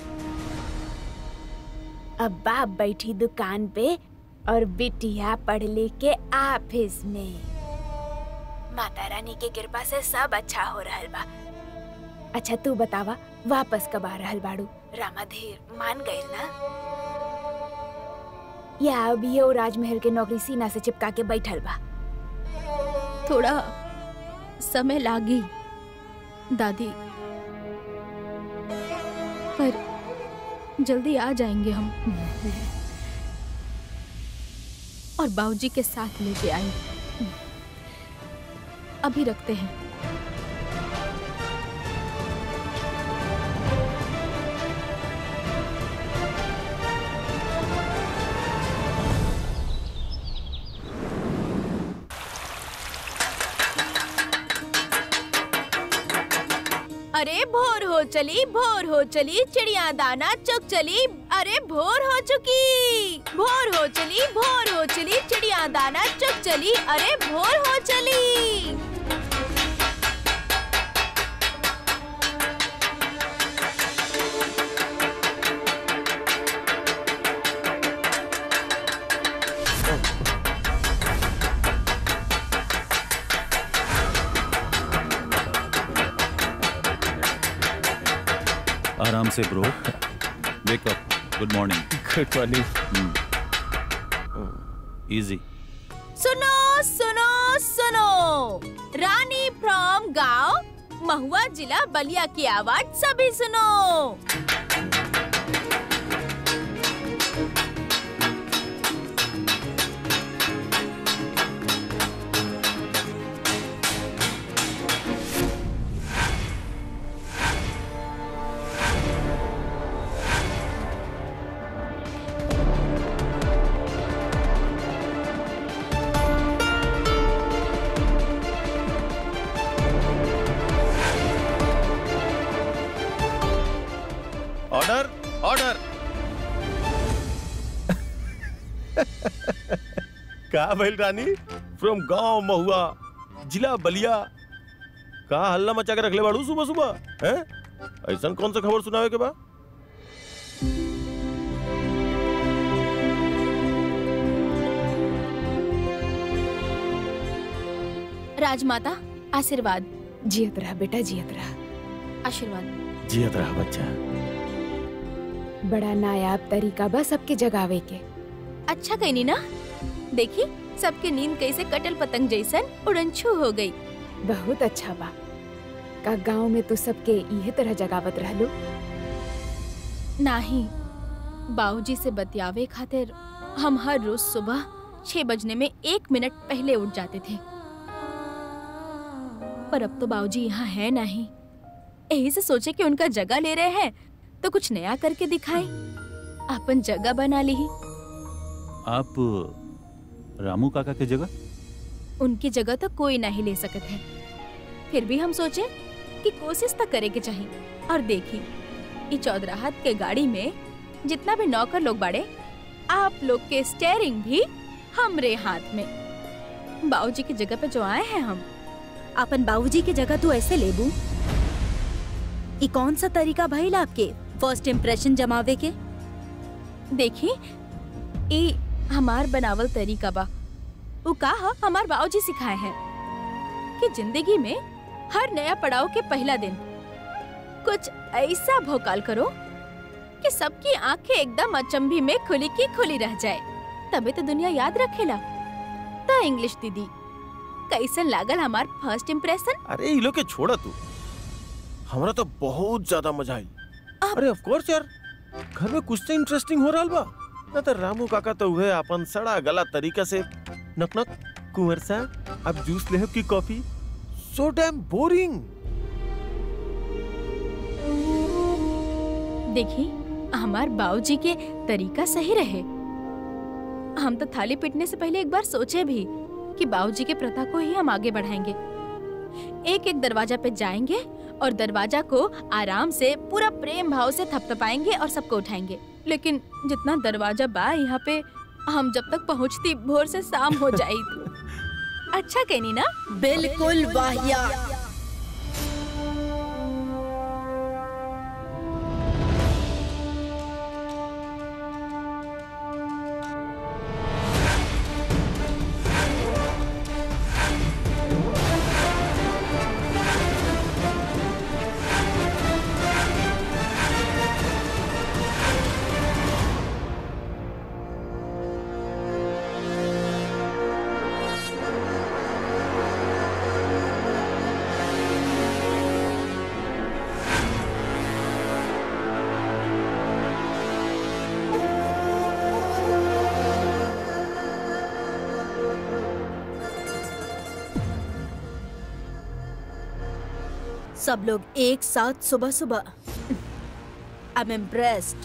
अब बाप बैठी दुकान पे और बिटिया पढ़ लिख के ऑफिस में माता रानी के कृपा से सब अच्छा हो रहल बा अच्छा तू बतावा वापस कब आ रहल बाड़ू रामाधीर मान गइल ना या अभी वो राजमहल के नौकरी सीना से चिपका के बैठल बा थोड़ा समय लागी दादी पर जल्दी आ जाएंगे हम और बाबूजी के साथ लेके आए अभी रखते हैं अरे भोर हो चली भोर हो चली चिड़िया दाना चुग चली अरे भोर हो चुकी भोर हो चली भोर हो चली चिड़िया दाना चुग चली अरे भोर हो चली आराम से bro wake up good morning good morning easy सुनो सुनो सुनो रानी फ्रॉम गांव महुआ जिला बलिया की आवाज सभी सुनो ऑर्डर ऑर्डर का भइल रानी फ्रॉम गांव महुआ जिला बलिया का हल्ला मचा के रखले बाड़ू सुबह सुबह हैं ऐसन कौन सा खबर सुनावे के बा राजमाता आशीर्वाद जियत रहा बेटा जियत रहा आशीर्वाद जियत रहा बच्चा बड़ा नायाब तरीका बा सबके जगावे के अच्छा कहनी ना देखी सबके नींद कैसे कटल पतंग जैसन उड़नछू हो गई बहुत अच्छा बा का गांव में तू सबके इहे तरह जगावत रहलू नाही बाबूजी से बतियावे खातिर हम हर रोज सुबह छह बजने में एक मिनट पहले उठ जाते थे पर अब तो बाबूजी यहाँ है नहीं यही से सोचे कि उनका जगह ले रहे हैं तो कुछ नया करके दिखाए अपन जगह बना ली आप रामू काका के जगह उनकी जगह तो कोई नहीं ले सकत है फिर भी हम सोचे कि कोशिश तो करे के चाहिए और देखी ई चौधराहत के गाड़ी में जितना भी नौकर लोग बाड़े आप लोग के स्टेयरिंग भी हमरे हाथ में बाबूजी की जगह पे जो आए हैं हम अपन बाबूजी की जगह तू ऐसे लेबू ई कौन सा तरीका भइल आपके फर्स्ट इम्प्रेशन जमावे के देखी ई हमार बनावल तरीका बा उ का ह हमार बाबूजी सिखाए हैं कि जिंदगी में हर नया पड़ाव के पहला दिन कुछ ऐसा भोकाल करो कि सबकी आंखें एकदम अचंभी में खुली की खुली रह जाए तबे तो दुनिया याद रखेला तो इंग्लिश दीदी कैसन लागल हमार फर्स्ट इम्प्रेशन अरे ये लोग के छोड़ा तू हमरा तो बहुत ज्यादा मजा आई अरे ऑफ कोर्स यार घर में कुछ तो इंटरेस्टिंग हो रहा बा ना तो रामू काका तो हुए अपन सड़ा गला तरीका से नक नक कुंवर सा अब जूस ले की कॉफी सो डैम बोरिंग देखी हमार बाबूजी के तरीका सही रहे हम तो थाली पीटने से पहले एक बार सोचे भी कि बाबूजी के प्रथा को ही हम आगे बढ़ाएंगे एक एक दरवाजा पे जाएंगे और दरवाजा को आराम से पूरा प्रेम भाव से थपथपाएंगे और सबको उठाएंगे लेकिन जितना दरवाजा बा यहाँ पे हम जब तक पहुँचती भोर से शाम हो जाई अच्छा कहनी ना बिल्कुल वाहिया सब लोग एक साथ सुबह सुबह आई एम इम्प्रेस्ड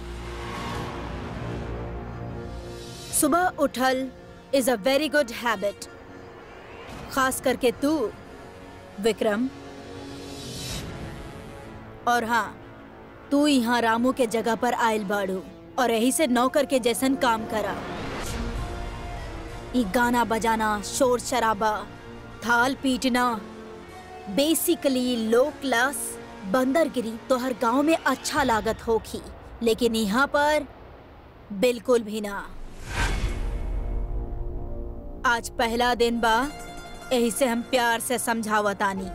सुबह उठल is a very good habit खास करके तू विक्रम और हाँ तू यहाँ रामू के जगह पर आयल बाड़ू और यही से नौकर के जैसन काम करा ई गाना बजाना शोर शराबा थाल पीटना बेसिकली लो क्लास बंदरगिरी तो हर गांव में अच्छा लागत होगी लेकिन यहाँ पर बिल्कुल भी ना आज पहला दिन बा यही से हम प्यार से समझावतानी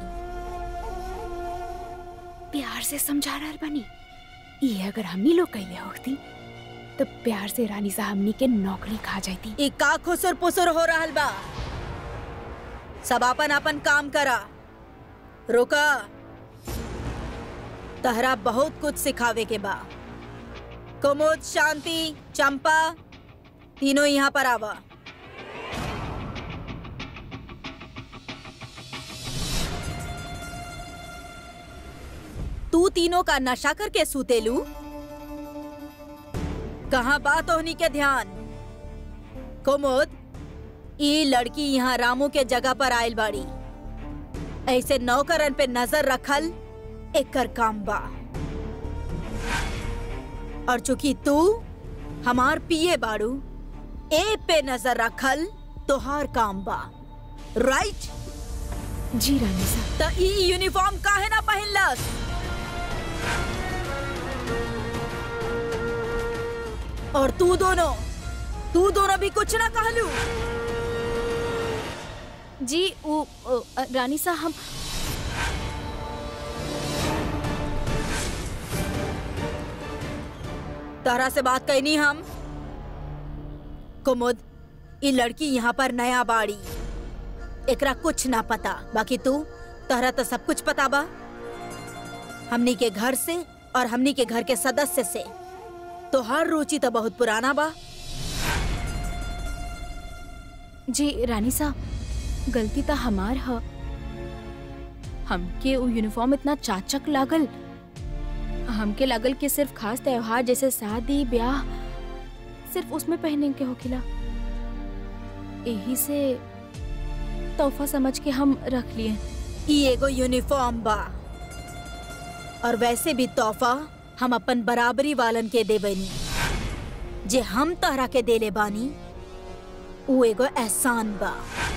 प्यार से समझा रहल बनी ये अगर हमनी लोग कैले होती तो प्यार से रानी साहब हमनी के नौकरी खा जाती ई का खुसुर पुसुर हो रहल बा सब अपन अपन काम करा रुका तहरा बहुत कुछ सिखावे के बा कुमुद शांति चंपा तीनों यहाँ पर आवा तू तीनों का नशा करके सूतेलू कहाँ बात होनी के ध्यान कुमुद ई लड़की यहाँ रामू के जगह पर आयल बाड़ी ऐसे नौकरन पे नजर रखल एकर काम बा और चूंकि तू हमार पिए बाड़ू ए पे नजर रखल तोहार काम बा राइट जी रानी साहब त ई यूनिफॉर्म काहे ना पहिनलस और तू दोनों तू दोनों भी कुछ ना कहलू जी वो ओ, अ, रानी साहब हम तारा से बात कहनी हम कुमुद ये लड़की यहाँ पर नया बाड़ी एकरा कुछ ना पता बाकी तू तहरा तो सब कुछ पता बा हमनी के घर से और हमनी के घर के सदस्य से तो हर रुचि तो बहुत पुराना बा जी रानी साहब गलती तो हमार ह हमके वो यूनिफॉर्म इतना चाचक लागल हमके लगल कि सिर्फ खास त्योहार जैसे शादी ब्याह सिर्फ उसमें पहने के होखिला यही से तोहफा समझ के हम रख लिए ई एगो यूनिफॉर्म बा और वैसे भी तोहफा हम अपन बराबरी वालन के देबनी जे हम तहरा के देले बानी ऊ एगो एहसान बा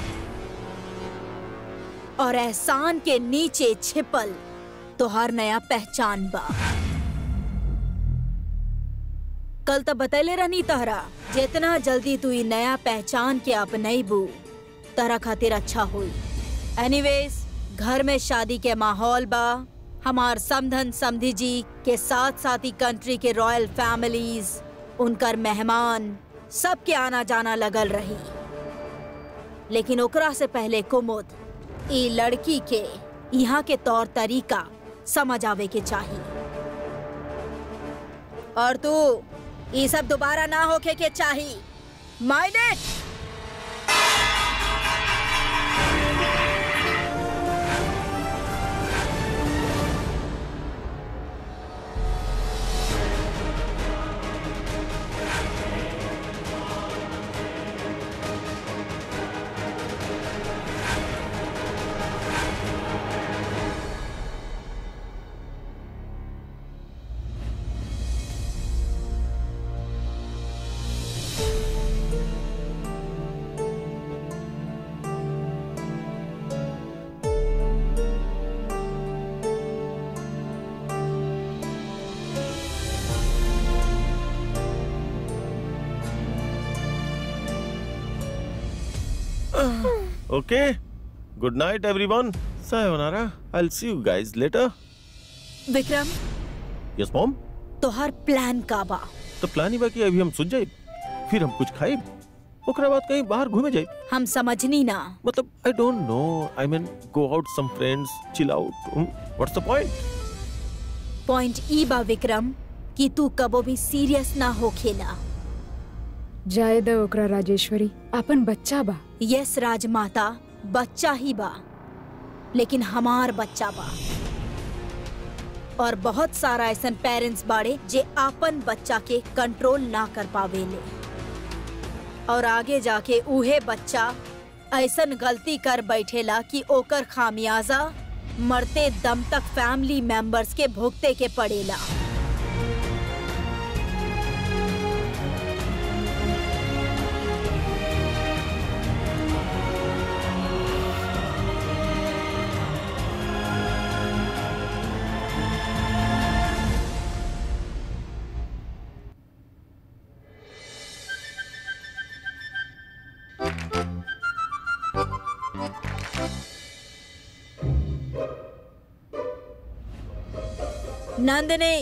और एहसान के नीचे छिपल तोहार नया पहचान बा कल तो बतैले रहनी तहरा जितना जल्दी तू ई नया पहचान के अपनैबू तहरा खातिर अच्छा हुई एनीवेज घर में शादी के माहौल बा हमार समधन समधी जी के साथ साथ ही कंट्री के रॉयल फैमिलीज उनकर मेहमान सबके आना जाना लगल रही लेकिन ओकरा से पहले कुमुद ई लड़की के यहाँ के तौर तरीका समझ आवे के चाहिए और तू ये सब दोबारा ना होके के चाहिए mind it Okay. Good night, everyone. Sayonara. I'll see you guys later. Vikram Yes, mom. तोहर प्लान का बा तो प्लान ही बा कि अभी हम सुन जाए फिर हम कुछ खाए ओकरा बाद कहीं बाहर घूमे जाए हम समझनी ना मतलब I don't know I mean go out some friends chill out what's the point point ई बा विक्रम कि तू कबो भी सीरियस ना हो खेला जाए द ओकरा राजेश्वरी अपन बच्चा बा यस राजमाता बच्चा ही बा लेकिन हमार बच्चा बा और बहुत सारा ऐसन पेरेंट्स बाड़े जे आपन बच्चा के कंट्रोल ना कर पावेले और आगे जाके उहे बच्चा ऐसन गलती कर बैठेला कि ओकर खामियाजा मरते दम तक फैमिली मेंबर्स के भुगते के पड़ेला नंदनी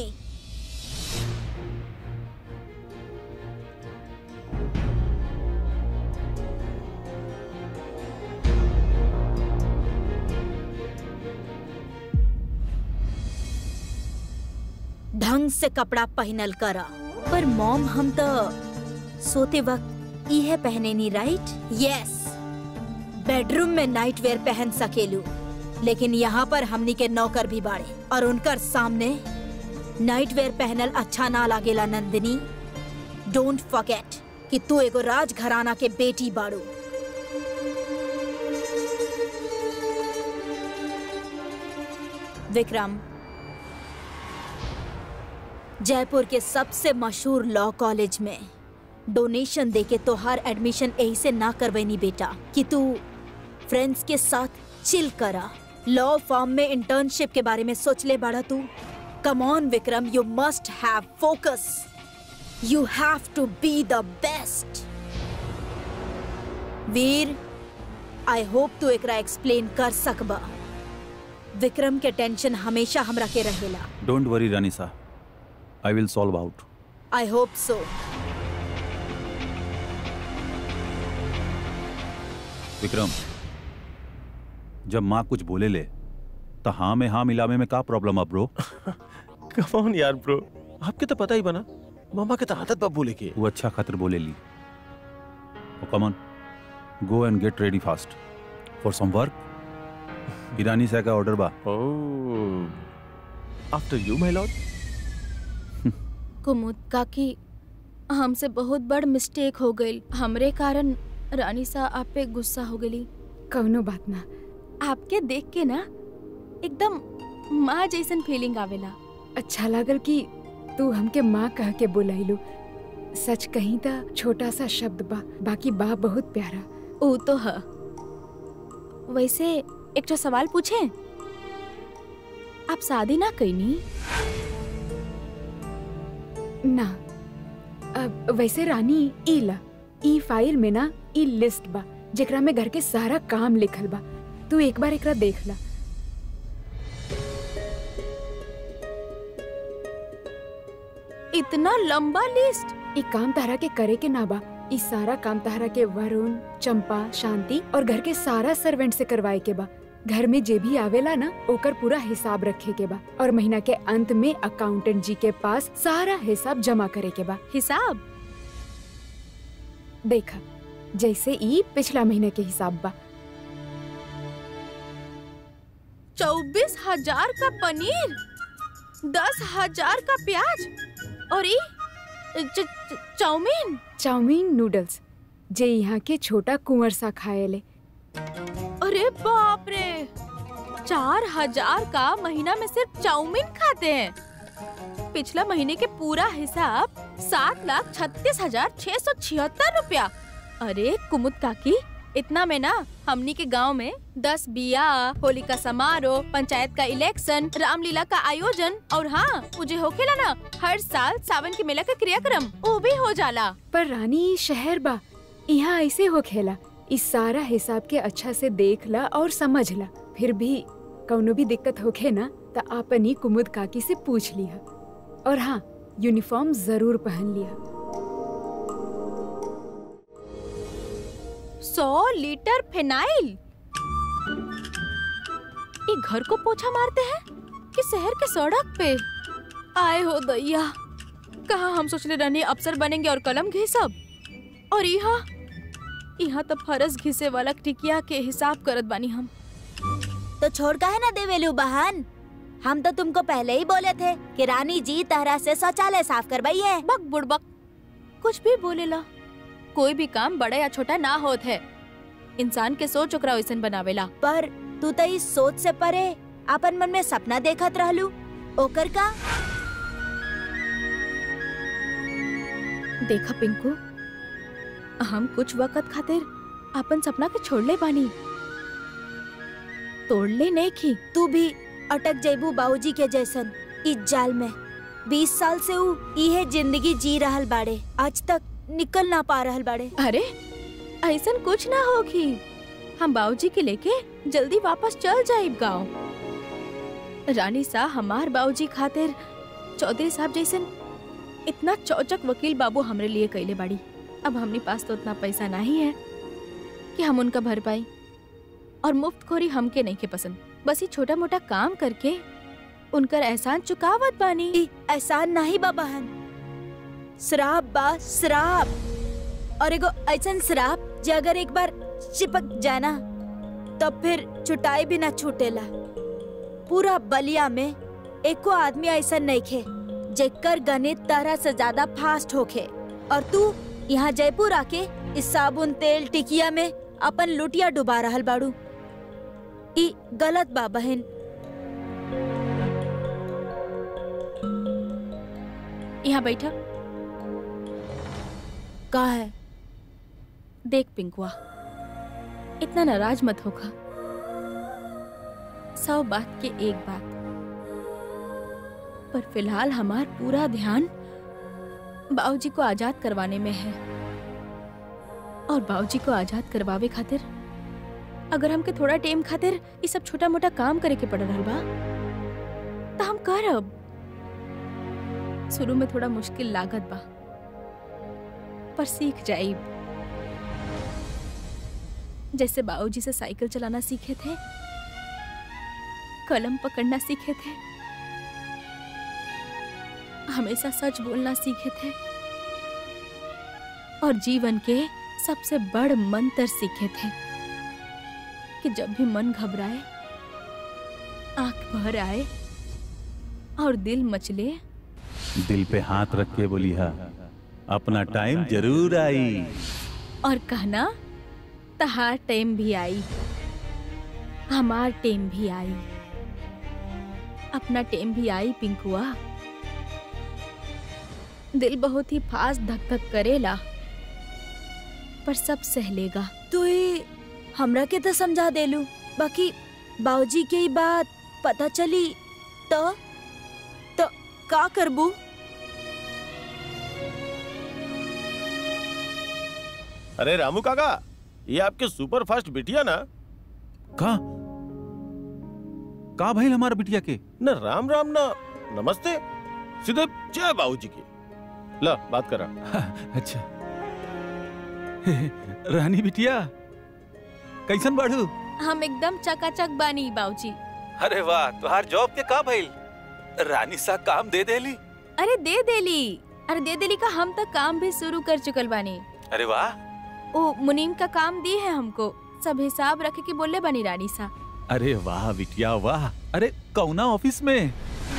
ढंग से कपड़ा पहनल करा पर मॉम हम तो सोते वक्त इहे पहने नी राइट यस बेडरूम में नाइट वेयर पहन सकेलू लेकिन यहाँ पर हमनी के नौकर भी बाड़े और उनकर सामने नाइट वेयर पहनल अच्छा ना लागेला नंदिनी डोंट फॉरगेट कि तू एगो राज घराना के बेटी बाड़ू विक्रम जयपुर के सबसे मशहूर लॉ कॉलेज में डोनेशन देके तोहार एडमिशन यही से ना करवेनी बेटा कि तू फ्रेंड्स के साथ चिल करा लॉ फॉर्म में इंटर्नशिप के बारे में सोच ले बाड़ा तू come on Vikram you must have focus you have to be the best Veer I hope तू एकरा एक्सप्लेन कर सकबा विक्रम के टेंशन हमेशा हमरा के रहेला don't worry Ranisa I will solve out I hope so Vikram जब माँ कुछ बोले ले तो हाँ में हाँ मिलावे में का प्रॉब्लम है ब्रो कम ऑन यार ब्रो आपके तो पता ही बना मामा के तो आदत बा बोले के वो अच्छा खातिर बोले ली come on go and get ready fast for some work Irani से का ऑर्डर बा ओह आफ्टर यू माय लॉर्ड कुमुद काकी हमसे बहुत बड़ मिस्टेक हो गई हमरे कारण रानी सा आप पे गुस्सा हो गई कौनो बात ना आपके देख के ना एकदम माँ जैसन फीलिंग आवेला अच्छा लागल कि तू हमके माँ कह के बुलाइलू सच कहीं त छोटा सा शब्द बा बाकी बा बहुत प्यारा ओ तो है वैसे एक तो सवाल पूछे आप शादी ना कईनी ना अब वैसे रानी ई ला ई फाइल में ना ई लिस्ट बा जेकरा में घर के सारा काम लिखल बा तू एक बार एकरा देख ला इतना लंबा लिस्ट ई काम तारा के करे के ना बा ई सारा काम तारा के वरुण चंपा शांति और घर के सारा सर्वेंट से करवाए के बा घर में जे भी आवेला ना ओकर पूरा हिसाब रखे के बा और महीना के अंत में अकाउंटेंट जी के पास सारा हिसाब जमा करे के बा हिसाब देखा जैसे ई पिछला महीने के हिसाब बा चौबीस हजार का पनीर दस हजार का प्याज और ई च- च- चाउमीन चाउमीन नूडल्स जे यहाँ के छोटा कुंवर सा खाएले अरे बाप रे चार हजार का महीना में सिर्फ चाउमीन खाते हैं पिछला महीने के पूरा हिसाब सात लाख छत्तीस हजार छह सौ छिहत्तर रुपया अरे कुमुद काकी इतना में ना हमनी के गांव में दस बिया होली का समारोह पंचायत का इलेक्शन रामलीला का आयोजन और हाँ मुझे होखेला ना हर साल सावन के मेला का क्रियाक्रम वो भी हो जाला पर रानी ई शहर बा यहाँ ऐसे हो खेला इस सारा हिसाब के अच्छा से देख ला और समझ ला फिर भी कौनो भी दिक्कत होखे ना त आपनी कुमुद काकी से पूछ लिया और हाँ यूनिफॉर्म जरूर पहन लिया सौ लीटर फिनाइल ये घर को पोछा मारते हैं कि शहर के सड़क पे आए हो दैया कहा हम सोचले रहनी अफसर बनेंगे और कलम घिसब और यहाँ यहाँ तो फरस घिसे वाला टिकिया के हिसाब करत बानी हम तो छोड़ का है ना देवेलू बहन हम तो तुमको पहले ही बोले थे कि रानी जी तरह से शौचालय साफ करवाइए बक बुड़बक कुछ भी बोलेला कोई भी काम बड़ा या छोटा ना होत है इंसान के सोच ओकरा वैसन बनावेला पर तू तो इस सोच से परे अपन मन में सपना देखत रहलू ओकर का देखा पिंकू हम कुछ वक्त खातिर अपन सपना के छोड़ले बानी तोड़ले नहीं की तू भी अटक जेबू बाबूजी के जैसन इस जाल में बीस साल से ऊ इहे जिंदगी जी रहल बाड़े आज तक निकल ना पा रहल बाड़े अरे ऐसन कुछ ना होगी हम बाबूजी के लेके जल्दी वापस चल जाइब गांव रानी सा हमार बाबूजी खातिर चौधरी साहब जैसन इतना चौचक वकील बाबू हमरे लिए कैले बाड़ी अब हमनी पास तो उतना पैसा नहीं है कि हम उनका भर पाई और मुफ्त खोरी हमके नहीं के पसंद बस ये छोटा मोटा काम करके उनकर एहसान चुकावत बानी ई एहसान नहीं बा बहन श्राप बा श्राप और एगो ऐसन श्राप जे अगर एक बार चिपक जाना तब फिर छुटाई भी ना छूटेला पूरा बलिया में एको आदमी ऐसा नहीं खे जेकर गणित तरह से ज्यादा फास्ट होखे और तू यहाँ जयपुर आके इस साबुन तेल टिकिया में अपन लुटिया डुबा रहल बाड़ू ई गलत बा बहन यहाँ बैठा का है देख पिंकुआ इतना नाराज मत होगा सौ बात के एक बात पर फिलहाल हमार पूरा ध्यान बाबूजी को आजाद करवाने में है और बाबूजी को आजाद करवावे खातिर अगर हमके थोड़ा टाइम खातिर ये सब छोटा मोटा काम करे के पड़ रहल बा तो हम करब शुरू में थोड़ा मुश्किल लागत बा पर सीख जाइब जैसे बाबूजी से साइकिल चलाना सीखे थे कलम पकड़ना सीखे थे हमेशा सच बोलना सीखे थे और जीवन के सबसे बड़ मंत्र सीखे थे कि जब भी मन घबराए आंख भर आए और दिल मचले दिल पे हाथ रख के बोली हा अपना टाइम जरूर आई और कहना तहार टाइम भी आई हमार टाइम भी आई अपना टाइम भी आई पिंकुआ दिल बहुत ही फास्ट धक धक करेला पर सब सह लेगा तू ही हमरा के तो समझा देलू बाकी बाबूजी के ही बात पता चली तो तो का करबू अरे रामू काका ये आपके सुपर फास्ट बिटिया ना का का भइल हमार बिटिया के न राम राम ना नमस्ते सीधे जय बाबूजी की ला बात करा अच्छा रानी बिटिया कैसन बढ़ू हम एकदम चकाचक बानी बाबूजी अरे वाह तुहार जॉब के का भइल रानी सा काम दे देली अरे दे देली अरे दे देली का हम तक काम भी शुरू कर चुकल बानी अरे वाह ओ मुनीम का काम दी है हमको सब हिसाब रखे के बोले बनी रानी सा अरे वाह बिटिया वाह अरे कौना ऑफिस में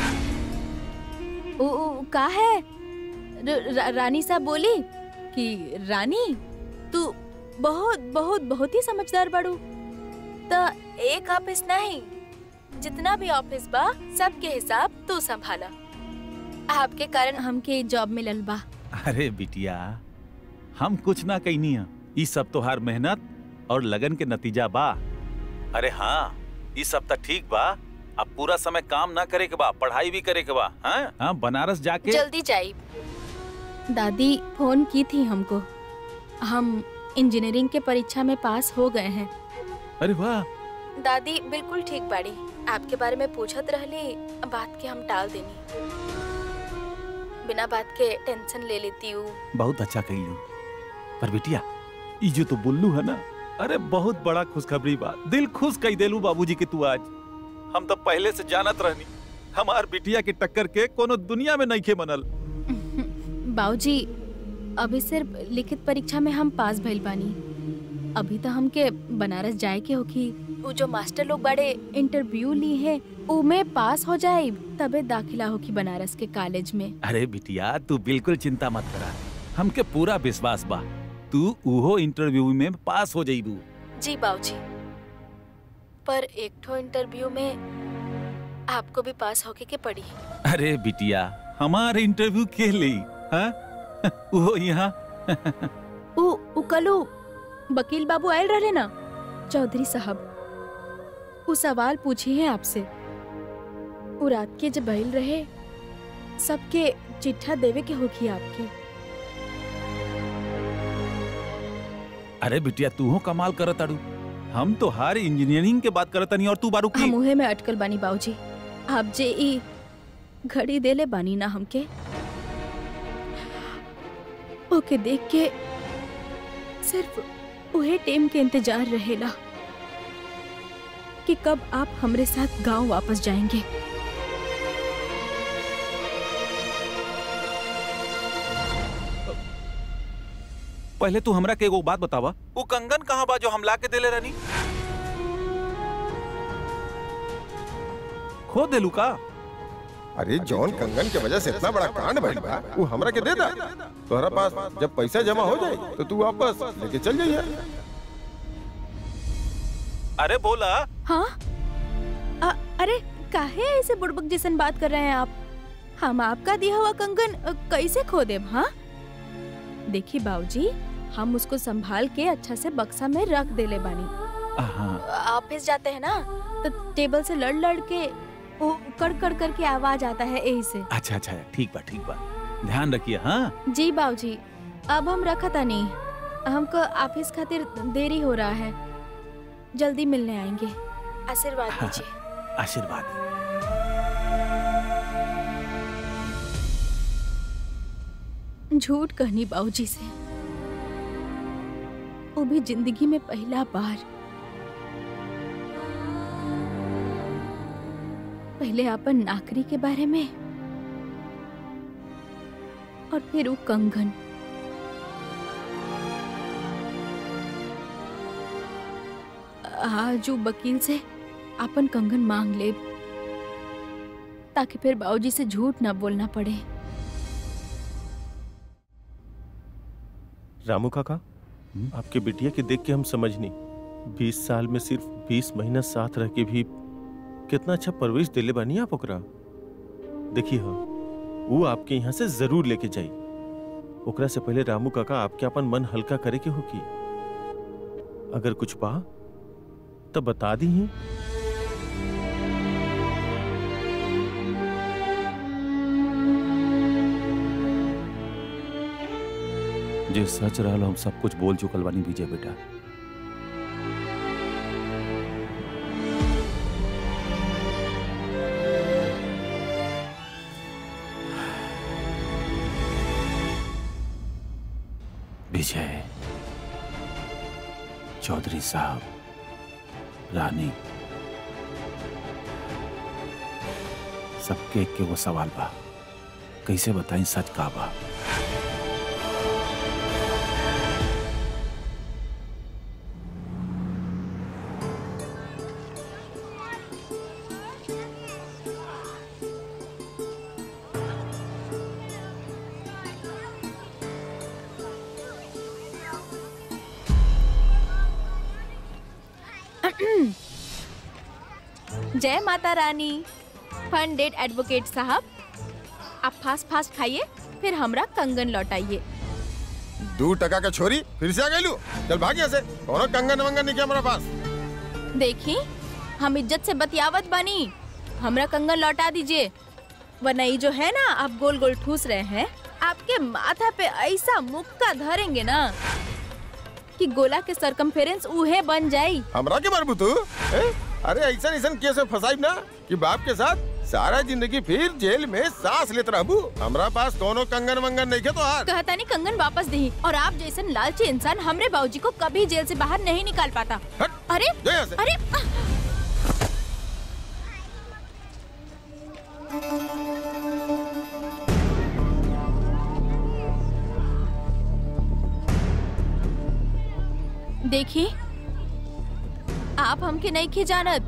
ओ, ओ का है र, र, रानी सा बोली कि रानी तू बहुत बहुत बहुत ही समझदार बड़ू तो एक ऑफिस नहीं जितना भी ऑफिस बा सबके हिसाब तू संभाला आपके कारण हमके जॉब मिलल बा अरे बिटिया हम कुछ ना कहनी है ई सब तोहार मेहनत और लगन के नतीजा बा अरे हाँ ई सब तो ठीक बा अब पूरा समय काम ना करे के बा पढ़ाई भी करे के बा हाँ हाँ बनारस जाके जल्दी जाइए दादी फोन की थी हमको हम इंजीनियरिंग के परीक्षा में पास हो गए हैं अरे वाह दादी बिल्कुल ठीक बाड़ी आपके बारे में पूछत रहली बात के हम टाल देनी बिना बात के टेंशन ले लेती हूँ बहुत अच्छा कहिलू पर बिटिया ई जो तो बुल्लू है ना अरे बहुत बड़ा खुशखबरी बा दिल खुश कई देलू बाबूजी के तू आज हम तो पहले से जानत रहनी हमार बिटिया के टक्कर के कोनो दुनिया में नहीं खे बनल बाबूजी अभी सिर्फ लिखित परीक्षा में हम पास भइल बानी अभी तो हमके बनारस जाए के होखी वो जो मास्टर लोग बड़े इंटरव्यू ली है उमे पास हो जाए तबे दाखिला होखी बनारस के कॉलेज में अरे बिटिया तू बिल्कुल चिंता मत करा हमके पूरा विश्वास बा तू उहो इंटरव्यू में पास हो जाइबू जी बाबूजी पर एक ठो इंटरव्यू में आपको भी पास होके के पड़ी अरे बिटिया हमारे इंटरव्यू के लिए हाँ वो यहाँ उ उ कलू वकील बाबू आयल रहे ना चौधरी साहब उ सवाल पूछी है आपसे उ रात के जब बैल रहे सबके चिट्ठा देवे के होगी आपके अरे बिटिया तू हो कमाल करत अड़ू हम तो हर इंजीनियरिंग के बात करत नहीं और तू बारू की हम उहे में अटकल बानी बाबूजी आप जे ई घड़ी देले बानी ना हमके ओके देख के सिर्फ उहे टेम के इंतजार रहेला कि कब आप हमरे साथ गांव वापस जाएंगे पहले तू हमरा के एगो बात बतावा वो कंगन कहाँ बा जो हम ला के देले रहनी खो देलू का अरे जॉन कंगन के वजह से इतना बड़ा कांड भइल बा वो हमरा के दे दा तोहरा पास जब पैसा जमा हो जाए तो तू वापस लेके चल जाइए अरे बोला हाँ अ, अरे काहे ऐसे बुड़बक जैसन बात कर रहे हैं आप हम आपका दिया हुआ कंगन अ, कैसे खो देब हाँ देखिए बाबूजी हम उसको संभाल के अच्छा से बक्सा में रख देले बानी हाँ ऑफिस जाते हैं ना तो टेबल से लड़ लड़ के वो कड़ कड़ करके आवाज आता है यही से अच्छा अच्छा ठीक बा ठीक बा ध्यान रखिए हाँ जी बाबूजी अब हम रखा था नहीं हमको ऑफिस खातिर देरी हो रहा है जल्दी मिलने आएंगे आशीर्वाद दीजिए आशीर्वाद झूठ कहनी बाबूजी से वो भी जिंदगी में पहला बार पहले अपन नाकरी के बारे में और फिर वो कंगन आज वो वकील से अपन कंगन मांग ले ताकि फिर बाबूजी से झूठ ना बोलना पड़े रामू काका हम्म? आपके बिटिया के देख के हम समझनी बीस साल में सिर्फ बीस महीना साथ रह के भी कितना अच्छा परवरिश दिले बानी आप ओकरा देखिए हो वो आपके यहाँ से जरूर लेके जाई ओकरा से पहले रामू काका आपके अपन मन हल्का करे के होगी अगर कुछ बा तो बता दी ही जे सच रहल हम सब कुछ बोल चुकल बानी विजय बेटा विजय चौधरी साहब रानी सबके के वो सवाल बा कैसे बताई सच का बा जय माता रानी फंडेड एडवोकेट साहब आप फास्ट फास्ट खाइए फिर हमरा कंगन लौटाइए दू टका का छोरी फिर से आ गई लू चल भाग यहाँ से कोनो कंगन वंगन नहीं किया हमारा पास देखी हम इज्जत से बतियावत बानी हमरा कंगन लौटा दीजिए वरना ये जो है ना आप गोल गोल ठूस रहे हैं आपके माथा पे ऐसा मुक्का धरेंगे ना कि गोला के सरकमफेरेंस उहे बन जाई हमरा के मारबू तू हैं? अरे ऐसा ऐसा केस में फंसाई ना कि बाप के साथ सारा जिंदगी फिर जेल में सांस लेते रहबू हमरा पास कोनो कंगन वंगन नहीं के तो हार कहता नहीं कंगन वापस दी और आप जैसे लालची इंसान हमरे बाबूजी को कभी जेल से बाहर नहीं निकाल पाता हट अरे जा यहाँ से अरे आह! देखी आप हमके नहीं खे जानत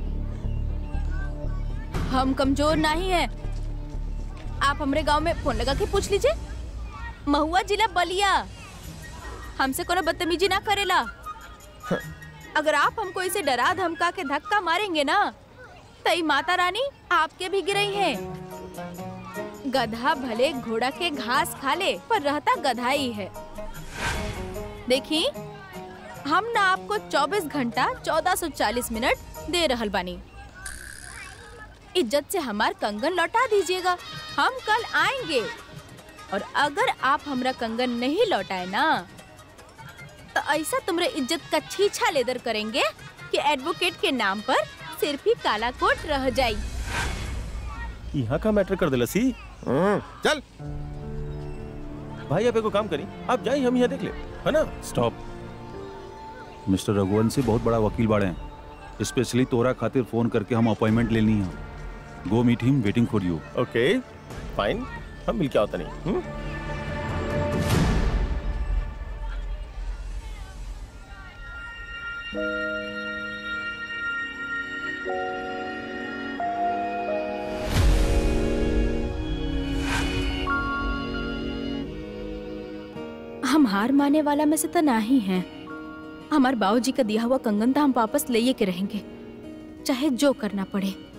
हम कमजोर नहीं है आप हमरे गांव में फोन लगा के पूछ लीजिए महुआ जिला बलिया हमसे कोनो बदतमीजी ना करेला अगर आप हमको इसे डरा धमका के धक्का मारेंगे ना तई माता रानी आपके भी गिरई है गधा भले घोड़ा के घास खा ले पर रहता गधा ही है देखी हम ना आपको 24 घंटा 1440 मिनट दे रहल बानी इज्जत से हमार कंगन लौटा दीजिएगा हम कल आएंगे और अगर आप हमरा कंगन नहीं लौटाए ना तो ऐसा तुमरे इज्जत का छीछा लेदर करेंगे कि एडवोकेट के नाम पर सिर्फ ही काला कोट रह जाई यहाँ का मैटर कर दिला सी हम्म, चल भाई आप एगो काम करी आप जाइए हम यहाँ देख ले है ना स्टॉप मिस्टर रघुवंशी बहुत बड़ा वकील बाड़े हैं स्पेशली तोरा खातिर फोन करके हम अपॉइंटमेंट लेनी है go meet him waiting for you okay fine हम मिल के आता नहीं हम्म? हम हार माने वाला में से तो नहीं है हमारे बाबूजी का दिया हुआ कंगन तो हम वापस ले के रहेंगे चाहे जो करना पड़े